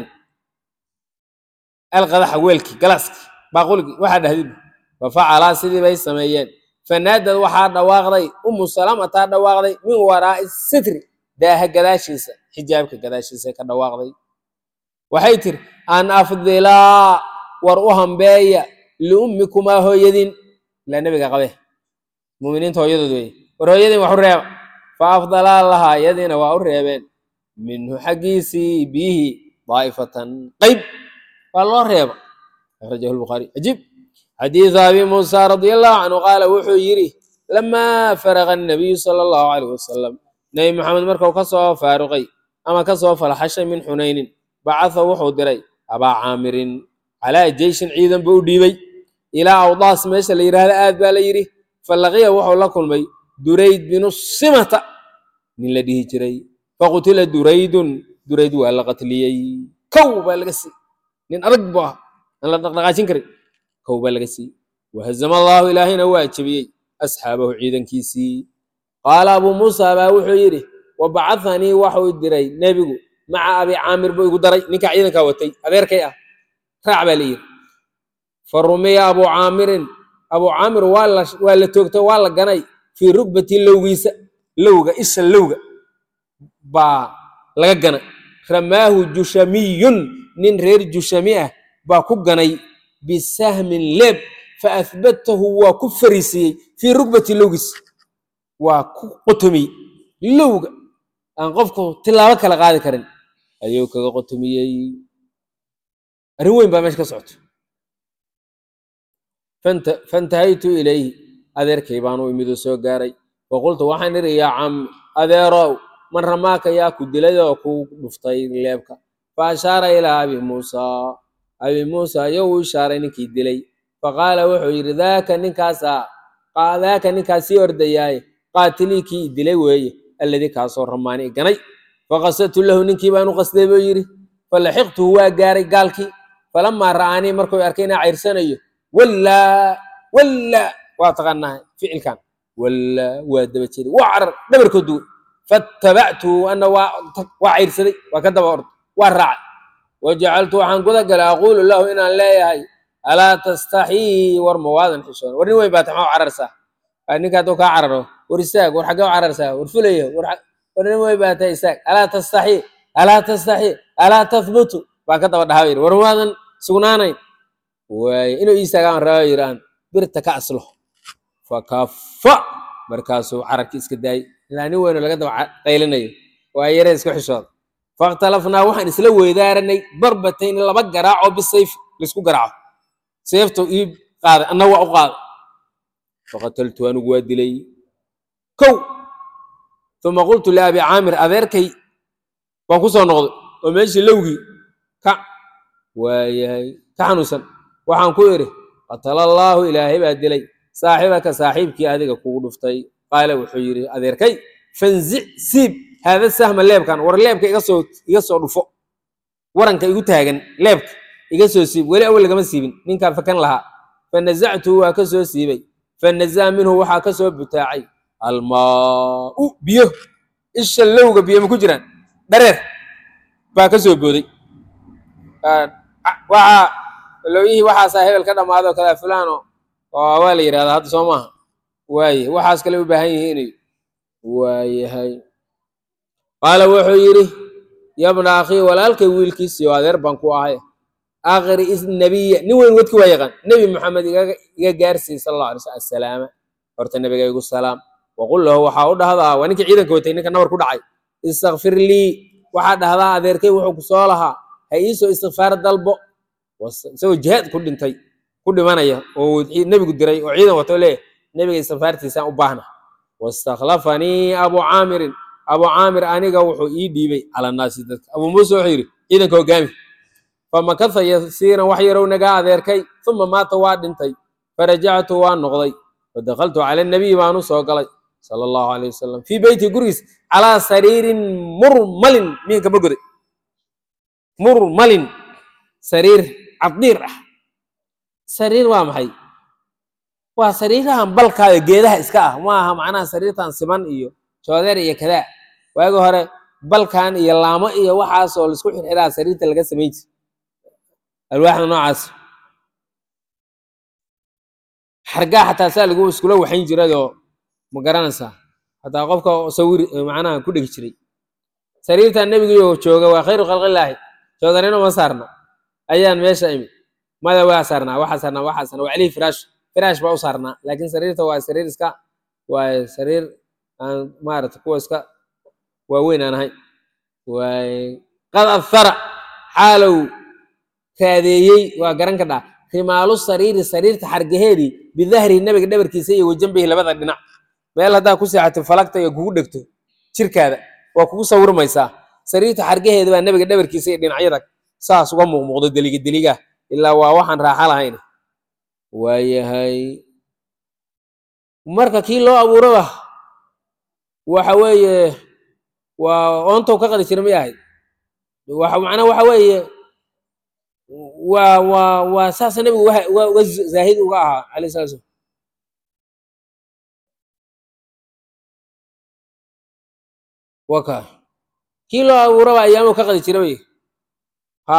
alqadaxa weelkii galaaskii baaquligii waxaa dhahdid fa facalaa sidii bay sameeyeen fanaadad waxaa dhawaaqday umu salamataa dhawaaqday min waraa'i sitri daaha gadaashiisa xijaabka gadaashiisa ka dhawaaqday waxay tiri an afdilaa war u hambeeya liummikumaa hooyadin ilaa nebiga qabe muminiinta hooyadood weye war hooyadin wax u reeba fa afdalaa lahaa yadiina waa u reebeen minhu xaggiisii biyihii daa'ifatan qayb waa loo reeba akhrajahu lbukhaari cajiib xadiidu abi muusa radia allahu canhu qaala wuxuu yidhi lamaa faraqa annabiyu sala allahu calayh wasalam nebi maxamed markuu ka soo faaruqay ama ka soo falaxashay min xunaynin bacatha wuxuu diray abaa caamirin calaa jeyshin ciidan buu u dhiibay ilaa awdaas meesha la yidhaahda aad baa la yidhi falaqiya wuxuu la kulmay durayd binu simata nin la dhihi jiray faqutila duraydun durayd waa la qatliyey kow baa laga siiyey nin adag buu ah aan la dhaqdhaqaajin karin kow baa laga siiyey wahazama allaahu ilaahayna waa jebiyey asxaabahu ciidankiisii qaala abuu muusa baa wuxuu yidhi wa bacahanii waxuu diray nebigu maca abi caamir buu igu daray ninkaa ciidankaa watay adeerkay ah raac baa la yidhi fa rumiya abuu caamirin abuu caamir waa la waa la toogtay waa la ganay fii rugbati lowgiisa lowga isha lowga baa laga ganay ramaahu jushamiyun nin reer jushami ah baa ku ganay bisahmin leeb fa ahbatahu waa ku fariisiyey fii rugbati lowgiisa waa ku qotomiyey lowga aan qofku tilaabo kala qaadi karin ayuu kaga qotomiyey arrin weyn baa meesha ka socoto fantahaytu ilayhi adeerkay baan u imid oo soo gaaray faqultu waxaan idhi yaa cam adeerow man ramaaka yaa ku dilay oo ku dhuftay leebka fa ashaara ilaa abi muusa abi muusa ayuu u ishaaray ninkii dilay faqaala wuxuu yidhi daaka ninkaasaa daaka ninkaas sii ordayaaye qaatilii kii i dilay weeye alladii kaasoo ramaani i ganay faqasadtu lahu ninkii baan u qasday buu yidhi falaxiqtuhu waa gaaray gaalkii falamaa ra'aanii markuu arkay inaa cayrsanayo wallaa wallaa waa taqaanaa ficilkan wallaa waa daba jeeday waa carar dhabarkood duway faattabactuhu ana waa waa cayrsaday waa ka daba orday waa raacay wajacaltu waxaan guda galay aquulu lahu inaan leeyahay alaa tastaxii war ma waadan xishoon war nin weyn baa taxmaa cararsaa ninka hadduu kaa cararo war istaag war xaggee u cararsaa war fulaya war nin weyn baa tahay istaag alaa tastaxii alaa tastaxii alaa tathbutu baan ka daba dhahaa yidhi war waadan sugnaanayn waaye inuu iistaagaan raba yidhaan birta ka aslo fakafa markaasuu cararkii iska daayey ilaa nin weynoo laga daba qaylinayo waa yare isku xishooda fakhtalafnaa waxaan isla weydaaranay darbatayn laba garaaco bisayf laisku garaaco seeftu ii qaaday anna waa u qaaday faqataltu anigu waa dilay kow uma qultu liabi caamir adeerkay baan ku soo noqday oo meeshii lowgii ka waayahay ka xanuunsan waxaan ku idhi qatala allaahu ilaahay baa dilay saaxibaka saaxiibkii adiga kugu dhuftay qaala wuxuu yidhi adeerkay fanzic siib haada sahma leebkan war leebka iga soo iga soo dhufo waranka igu taagan leebka iga soo siib weli awal lagama siibin ninkaan fakan lahaa fanasactuhu waa ka soo siibay fanazaa minhu waxaa ka soo butaacay almaau biyo isha lowga biyo ma ku jiraan dhareer baa ka soo booday waxaa looyihii waxaasaa hebel ka dhammaado kada fulano oo waa la yidhahdaa hadda soo maaha waaye waxaas kale u baahan yihiin waayahay qaala wuxuu yidhi yabna akhii walaalkay wiilkiisii oo adeer baan ku ahay akri isnabiya nin weyn wadki waa yaqaan nebi maxamed iga gaarsiiy sal alla alay slam assalaama horta nebiga igu salaam waqul lahu waxaa u dhahdaa waa ninkii ciidanka watay ninka nabar ku dhacay istakfir lii waxaa dhahdaa adeerkay wuxuu ku soo lahaa ha iisoo istikfaar dalbo isagoo jihaad ku dhintay ku dhimanaya oo nebigu diray oo ciidan wato leeyahy nebiga istikfaartiisaan u baahna wastakhlafanii abu caamirin abu caamir aniga wuxuu ii dhiibay cala naasi dadka abu muuse wuxuu yidhi ciidanka hogaami famakatha yasiiran wax yarow nagaa adeerkay uma maata waa dhintay farajactu waa noqday fadakaltu cala nabiyi baanu soo galay sala allahu alayh wasalam fii beyti gurigiis calaa sariirin murmalin miinka ma goday murmalin sariir cadiir ah sariir waa maxay waa sariirahan balkaada geedaha iska ah ma aha macnaha sariirtan siman iyo joodeer iyo kadaa waagi hore balkan iyo laamo iyo waxaasoo laisku xirxiraa sariirta laga samayn jir alwaaxda noocaas xargaa xataa saa lagu iskula waxayn jiradoo ma garanaysaa hataa qofka sawir macnaha ku dhegi jiray sariirtan nebigiioo jooga waa khayru khalqillaahi joodarino ma saarna ayaan meesha imid mada waa saarnaa waxaa saarnaa waxaa saarnaa waa calihii firaash firaash baa u saarnaa laakiin sariirta waa sariir iska waa sariir aan maarata kuwa iska waaweyn aan ahayn waay qad ahara xaalow raadeeyey waa garan ka dhaa rimaalu sariiri sariirta xargaheedii bidahri nebiga dhabarkiisa iyo wajanbihi labada dhinac meel haddaa ku seexato falagta iyo kugu dhegto jirkaada waa kugu sawirmaysaa sariirta xargaheeda baa nebiga dhabarkiisa iyo dhinacyada saas uga muuqmuuqdo deliga deliga ilaa waa waxaan raaxa lahayn waayahay marka kii loo abuuraba waxa weeye waa oontow ka qadi jira may ahayd waxa macnaa waxa weeye waa waa waa saasa nebigu waxa- uga uga zaahid uga ahaa alayh salatu slam waka kii loo abuuraba ayaamuu ka qadi jira wey ha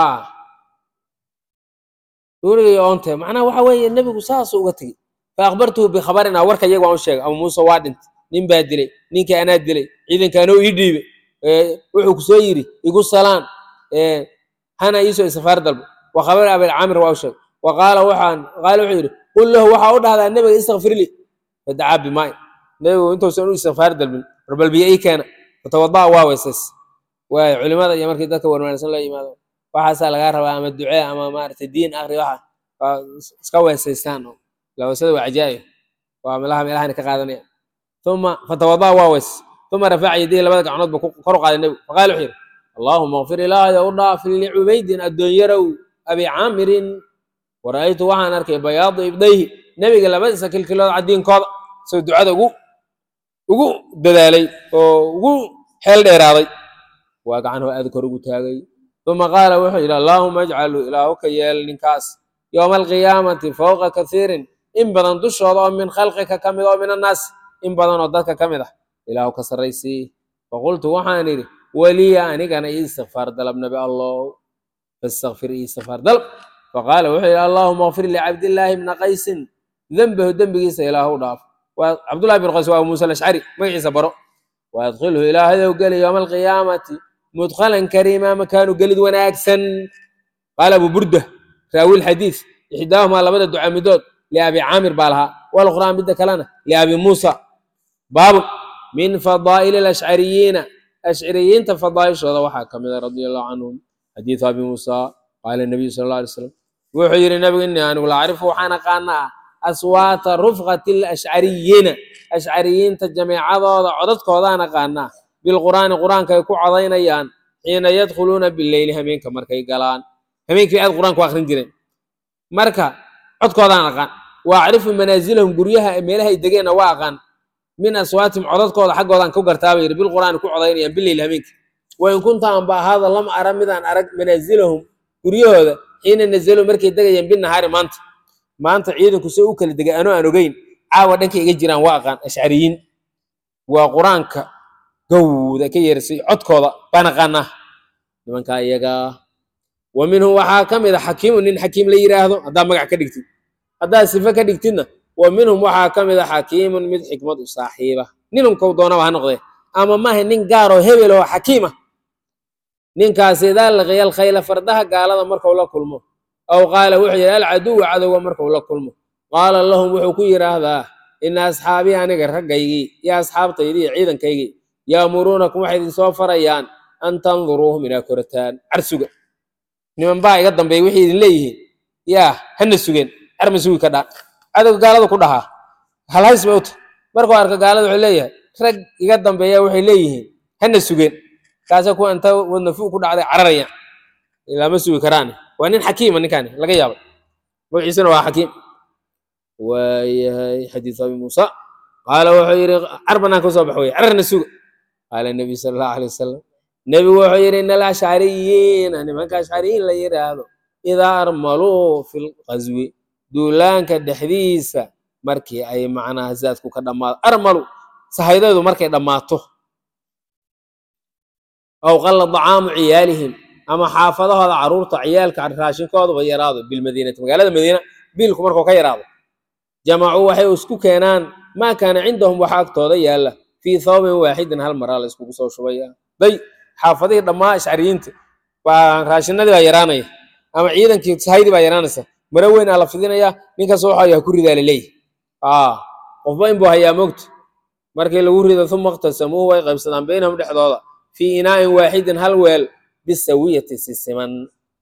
duuniga iyo oonte macnaha waxa weeye nebigu saasuu uga tegey fa akhbartuhu bikhabarina warka iyaga waan u sheegay abu muuse waa dhintay nin baa dilay ninkii anaa dilay ciidankaanoo ii dhiibay ee, wuxuu ku soo yidhi igu salaan ee, hana iisoo isafaar dalbo wa khabar abilcaamir waa u sheegay wa qaala waxaan qaala wuxuu yidhi qul lahu waxaa u dhahdaa nebiga istakfir li fadacaa bimaay nebigu intuusan u istikfaar dalbin warbalbiyo ii keena fatawada'a waa weysays waayo culimada iyo markii dadka warmaansan loo yimaado waxaasaa lagaa rabaa ama ducee ama maaragtay diin akri waxa waa is- iska weesaystaan oo lawasada waa cajaa'ib waa meelaha meelahan ka qaadanaya uma fatawada'a waa weys uma rafaca yadihi labada gacnood ba kor u qaaday nebigu faqaala wuxuu yidhi allaahuma kfir ilaahay u dhaafin licubaydin addoonyarow abi caamirin wara'aytu waxaan arkay bayaadu ibdayhi nebiga labadiisa kilkilood caddiinkooda soo ducada ugu ugu dadaalay oo ugu xeel dheeraaday waa gacanhu aad kor ugu taagay uma qaala wuxuu yidhi allaahuma ajcalu ilaahu ka yeel ninkaas yowma alqiyaamati fowqa kathiirin in badan dushooda oo min khalqika ka mid oo min annaas in badan oo dadka ka mid ah ilaahu ka sarraysii faqultu waxaan idhi weliya anigana ii istikfaar dalab nabi allow fastakfir ii istikfaar dalab faqaala wuxuu yidhi allaahuma kfir licabdillaahi bna qaysin dembahu dembigiisa ilaahu dhaaf waa cabdullahi bin qays waa abu muusa alashcari magaciisa baro waadkhilhu ilaahayow geli yowma alqiyaamati mudkhalan kariima makaanu gelid wanaagsan qaala abu burda raawi lxadiis ixdaahumaa labada duca midood liabi caamir baa lahaa walukhraa midda kalena liabi muusa baabun min fadaa'ili alashcariyiina ashcariyiinta fadaa'ishooda waxaa ka mida radia allahu canhum xadiidu abi muusa qaala nabiyu sala alla alay slam wuxuu yidhi nabigu innii anigu la acrifu waxaan aqaanaa aswaata rufqati alashcariyiina ashcariyiinta jameecadooda codadkoodaan aqaanaa bilqur'aani qur'aanka ay ku codaynayaan xiina yadkhuluuna bileyli hameenka markay galaan hameenkii aad qur'aanku akhrin jireen marka codkoodaan aqaan wa acrifu manaasilahum guryaha meelaha ay degeenna waa aqaan min aswaatihim codadkooda xaggoodaan ku gartaaba yidhi bilqur'aani ku codaynayaan bileyli hameenka wain kunta anba ahaada lam ara midaan arag manaasilahum guryahooda xiina nazaluu markay degayaan binahaari maanta maanta ciidanku se u kala degay anoo aan ogeyn caawa dhankay iga jiraan waa aqaan ashcariyiin waa qur-aanka gowda ka yeersay codkooda baan aqaanaa nimankaa iyagaa wa minhum waxaa ka mid a xakiimu nin xakiim la yidhaahdo haddaa magac ka dhigtid haddaad sife ka dhigtidna wa minhum waxaa ka mid a xakiimun mid xikmad u saaxiiba ninunkow doonaba ha noqdee ama maaha nin gaaroo hebel oo xakiima ninkaas idaa laqiya alkhayla fardaha gaalada markuu la kulmo aw qaala wuxuu yidhi alcaduwa cadowga markuu la kulmo qaala lahum wuxuu ku yidhaahdaa ina asxaabii aniga raggaygii iyo asxaabtaydii iyo ciidankaygii yaamuruunakum waxay idinsoo farayaan an tanduruuhum inaa korataan carsuga niman baa iga dambeeya waxay idin leeyihiin yaa hana sugeen carma sugi ka dhaa cadowga gaalada ku dhahaa halhays bay u tahay markuu arka gaalada wuxuu leeyahay rag iga dambeeya waxay leeyihiin hana sugeen kaasa kuwa inta wadna fu ku dhacday cararayaan lama sugi karaan waa nin xakiima ninkaani laga yaabay magaciisuna waa xakiim waayahay xadiisu abi muusa qaala wuxuu yidhi car banaan ka soo bax wey cararna suga qaala nebiyu sala allahu alay wasalam nebigu wuxuu yidhi ina alashcariyiina nimanka ashcariyiin la yidhaahdo idaa armaluu fi lqaswi duulaanka dhexdiisa markii ay macnaha zaadku ka dhammaado armalu sahaydeedu markay dhammaato aw qalla dacaamu ciyaalihim ama xaafadahooda caruurta ciyaalka raashinkooduba yaraado bilmadiinati magaalada madiina biilku markuu ka yaraado jamacuu waxay isku keenaan maa kaana cindahum waxa agtooda yaalla fii thawbin waaxidin hal maraa la iskugu soo shubaya day xaafadihii dhammaa ashcariyiinta baa raashinadii baa yaraanaya ama ciidankii sahaydii baa yaraanaysa maro weyn aa la fidinayaa ninkaas waxaa yaha ku ridaa laleeyahy qofba inbuu hayaa mogta markii lagu rido uma iqtasamuuhu way qaybsadaan baynahum dhexdooda fii inaa'in waaxidin hal weel bisawiyati si siman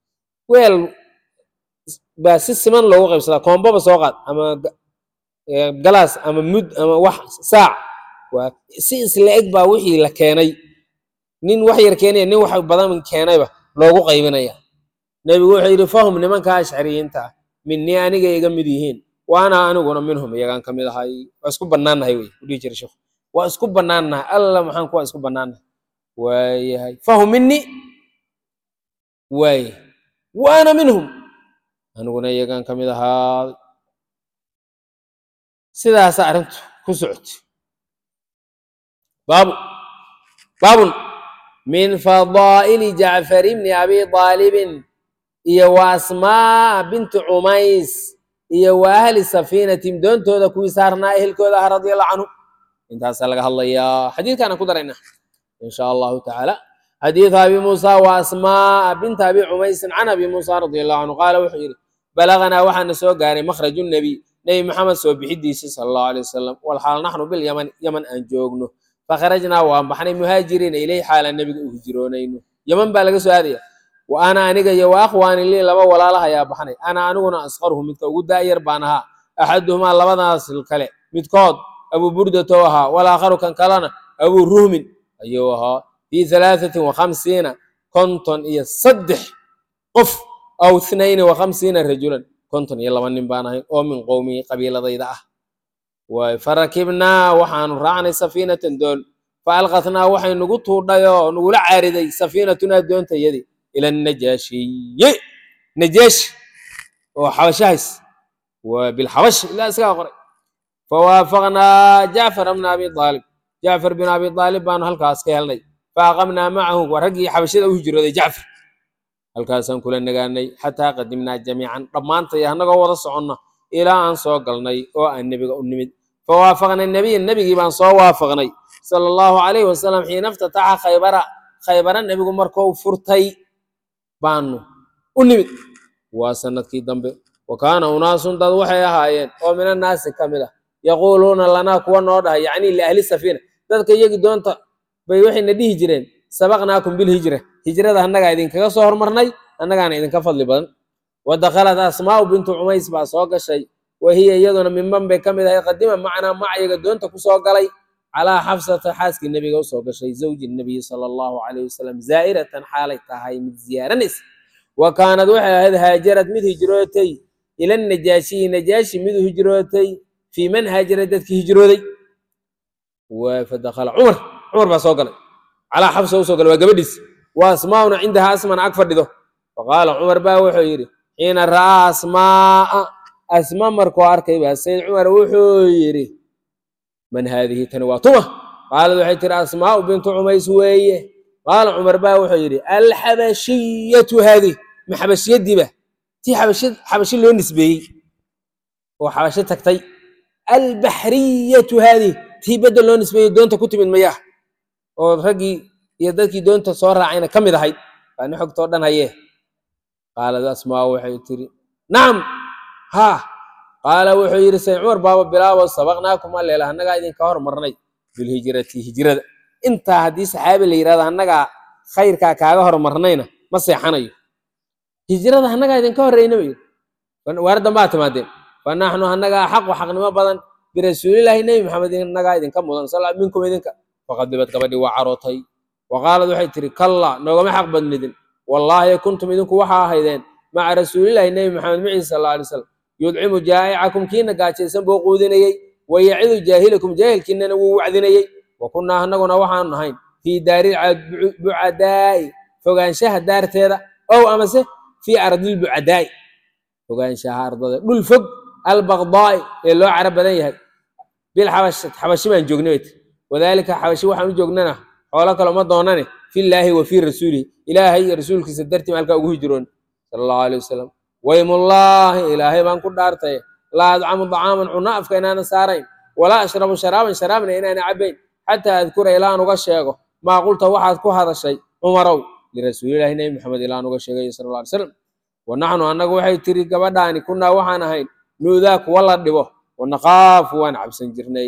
weel baa si siman loogu qaybsadaa koombaba soo qaad ama ga- ee, galaas ama mud ama wax saac waa si isla eg baa wixii la keenay nin wax yar keenaya nin wax badan keenayba loogu qaybinaya nebigu wuxuu yidhi fahum nimanka ashcariyiinta ah minii aniga iga mid yihiin waana aniguna minhum iyagaan ka mid ahay waa isku bannaannahay wey u dhihi jira sheekhu waa isku bannaannahay alla maxaan kuwa isku bannaannahay waayahay fahum minii waaye waana minhum aniguna iyagaan ka mid ahaaday sidaasa arrintu ku socotay baabu baabun min fadaa'ili jacfar ibni abi aalibin iyo wa asmaa binti cumays iyo wa ahli safiinatim doontooda kuwii saarnaa ehelkooda ah radia allahu canhu intaasaa laga hadlayaa xadiidkaana ku daraynaa in sha allahu tacaala xadiidu abi muusa wa asmaa binti abi cumaysin can abi muusa radia allahu canhu qaala wuxuu yidhi balaganaa waxaana soo gaaray makhraju nebiy nebi maxamed soo bixidiisii sala allahu alay wasalam walxaal naxnu bilyaman yaman aan joogno fakharajnaa waan baxnay muhaajiriina ileyh xaalaan nebiga u hijroonayno yaman baa laga soo aadaya wa ana aniga iyo wa akhwaani lii laba walaalaha ayaa baxnay ana aniguna asqaruhu midka ugu daa'yar baan ahaa axaduhumaa labadaas kale midkood abu burdato ahaa walaakharu kan kalena abu ruhmin ayuu ahaa fii halaahatin wa khamsiina konton iyo saddex qof aw ithnayni wa khamsiina rajulan konton iyo laba nin baan ahay oo min qowmii qabiiladayda ah waay farakibnaa waxaanu raacnay safiinatan doon faalqatnaa waxay nugu tuudhay oo nugula caariday safiinatunaa doontayadii ila najaashiye najaashi oo xabashahays waa bilxabash ilaa isagaa qoray fawaafaqnaa jacfar bna abi aalib jacfar bin abi aalib baanu halkaas ka helnay faaqamnaa macahu waa raggii xabashada u hijrooday jacfar halkaasaan kula nagaanay xataa qadimnaa jamiican dhammaantay annagoo wada soconna ilaa aan soo galnay oo aan nebiga u nimid fawaafaqna nebiya nebigii baan soo waafaqnay sala allahu calayhi wasalam xiina iftataxa khaybara khaybara nebigu markuu furtay baanu u nimid waa sanadkii dambe wa kaana unaasun dad waxay ahaayeen oo min annaasi ka mid ah yaquuluuna lanaa kuwa noo dhahay yacni liahli safiina dadka iyagii doonta bay waxayna dhihi jireen sabaqnaakum bilhijra hijrada annagaa idinkaga soo hormarnay annagaana idinka fadli badan wa dakhalat asmaa'u bintu cumays baa soo gashay wa hiya iyaduna minban bay ka mid ahay qadima macnaa macyaga doonta ku soo galay calaa xafsata xaaskii nebiga usoo gashay zawji nebiyi sala allahu calayhi wasalam zaa'iratan xaalay tahay mid ziyaaranaysa wa kaanad waxay ahayd haajarad mid hijrootay ila najaashiyi najaashi mid hijrootay fii man haajara dadkii hijrooday wa fadakhala cumar cumar baa soo galay calaa xafsa usoo galay waa gabadhiis wa asmaa'una cindaha asmana ag fadhido faqaala cumar baa wuxuu yidhi xiina ra'aa asmaa'a asma markuu arkay baa sayd cumar wuxuu yidhi man haadihi tani waa tuma qaalad waxay tiri asmaa'u bintu cumays weeye qaala cumar baa wuxuu yidhi alxabashiyatu haadih ma xabashiyadiiba tii xabashi xabashi loo nisbeeyey oo xabasho tagtay albaxriyatu haadih tii bedda loo nisbeeyey doonta ku timid mayaa oo raggii iyo dadkii doonta soo raacayna ka mid ahayd baa ni xogtoo dhan hayee qaalad asmaa waxay tiri nacam haa qaala wuxuu yidhi sayd cumar baaba bilaabo sabaqnaakum alleela annagaa idinka hormarnay bilhijrati hijrada intaa haddii saxaabi la yidhahdo annagaa khayrkaa kaaga hormarnayna ma seexanayo hijrada annagaa idinka horreyna ba yidhi waar dambaa timaadeen fa naxnu annagaa xaqu xaqnimo badan birasuulilaahi nebi maxamed innagaa idinka mudan sal minkum idinka faqadibad gabadhii waa carootay wa qaalad waxay tiri kalla noogama xaq badnidin wallaahi kuntum idinku waxaa ahaydeen maca rasuulilaahi nebi maxamed maciisa sal alla alay slam yudcimu jaa'icakum kiina gaajaysan buu quudinayey wa yacidu jaahilakum jaahilkiinana wuu wacdinayey wa kunnaa annaguna waxaanu nahayn fii daari bucadaa'i fogaanshaha daarteeda ow amase fii ardil bucadaa'i fogaanshaha ardada dhul fog albaqdaa'i ee loo cara badan yahay bilxabash xabashi baan joognay bay tiri wadaalika xabashi waxaan u joognana xoolo kale uma doonane fillaahi wa fii rasuulihi ilaahay iyo rasuulkiisa dartii halkaa ugu hijroon sala allahu alay wasalam waymullaahi ilaahay baan ku dhaartay laa adcamu dacaaman cunno afka inaanan saarayn walaa ashrabu sharaaban sharaabna inaanan cabbayn xataa adkura ilaan uga sheego maa qulta waxaad ku hadashay cumarow lirasuulilahi nebi maxamed ilaan uga sheegay sala alla alay slam wa naxnu annagu waxay tiri gabadhaani kunnaa waxaan ahayn nuudaa kuwa la dhibo wa naqaafu waan cabsan jirnay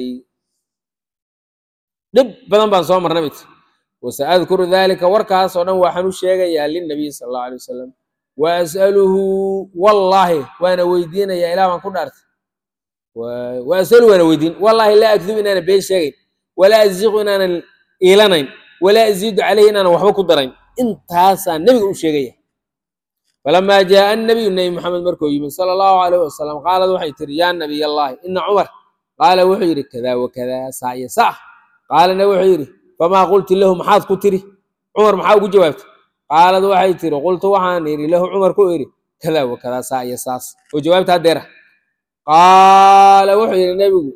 dhib badan baan soo marnay bay tiri wasa adkuru daalika warkaas oo dhan waxaan u sheegayaa linabiy sala allahu alay wasalam wa as'aluhu wallaahi waana weydiinaya ilaah baan ku dhaartay wa- wa as'aluhu waana weydiin wallaahi laa akdibu inaanan been sheegayn walaa aziiqu inaanan iilanayn walaa aziidu calayhi inaanan waxba ku darayn intaasaa nebiga u sheegaya falamaa jaaa annabiyu nebi maxamed markuu yimid sala allahu calayh wasalam qaalad waxay tiri yaa nabiy allahi ina cumar qaala wuxuu yidhi kadaa wakadaa saa iyo saa qaalana wuxuu yidhi famaa qulti lahu maxaad ku tiri cumar maxaa ugu jawaabtay qaalad waxay tiri qultu waxaan idhi lahu cumar ku idhi kadaa wakadaa saa iyo saas oo jawaabta haddeera qaala wuxuu yidhi nebigu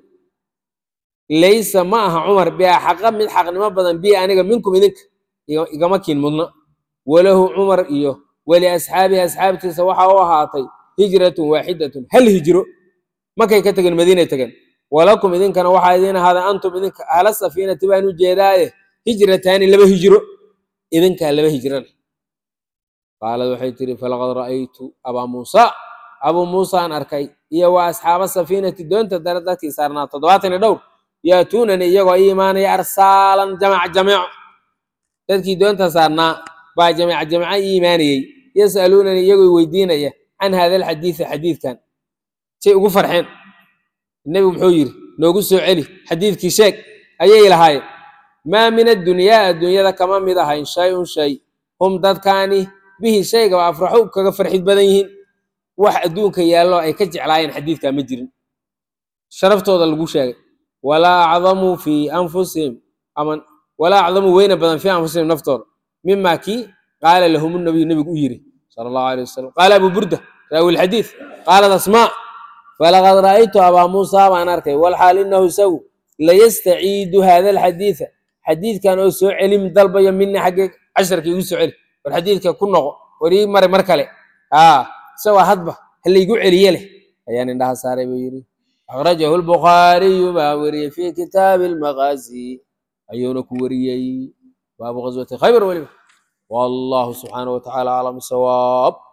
laysa ma aha cumar biaxaqa mid xaqnimo badan bi aniga minkum idinka iga- igama kiin mudna walahu cumar iyo waliasxaabihi asxaabtiisa waxa u ahaatay hijratun waaxidatun hal hijro markay ka tegeen madiinay tegeen walakum idinkana waxaa idiin ahaaday antum idinka ahla safiinati baan u jeedaaye hijrataani laba hijro idinkaa laba hijrana qaalad waxay tiri falaqad ra'aytu abaa muusa abuu muusa aan arkay iyo wa asxaaba safiinati doonta dare dadkii saarnaa toddobaatan iyo dhowr yaatuunani iyagoo ii imaanaya arsaalan jamac jameeco dadkii doonta saarnaa baa jamac jamaca ii imaanayey yas'aluunani iyagoo weydiinaya can hada alxadiidi xadiidkan say ugu farxeen nebigu muxuu yidhi noogu soo celi xadiidkii sheeg ayay lahaayeen maa min addunyaa adduunyada kama mid ahayn shay-un shay hum dadkaani bihi shaygaba afraxu kaga farxid badan yihiin wax adduunka yaallo ay ka jeclaayeen xadiidkaa ma jirin sharaftooda lagu sheegay walaa acdamu fii anfusihim ama walaa acdamu weyna badan fii anfusihim naftooda mima kii qaala lahum nabiyu nebigu u yiri sala allahu alay wasalam qaala abu burda raawi lxadiid qaalat asmaa falaqad ra'aytu abaa muusa baan arkay walxaal inahu isagu layastaciidu hada alxadiida xadiidkan oo soo celim dalbayo mina xagge casharka igu soo celi war xadiidka ku noqo war ii mare mar kale aa isagoo hadba ha laygu celiye leh ayaan indhaha saaray buu yidhi akhrajahu lbukhaariyu baa weriyey fi kitaabi almaqaasi ayuuna ku weriyey baabu ghaswati khaybar weliba wallahu subxaanahu watacaala aclam sawaab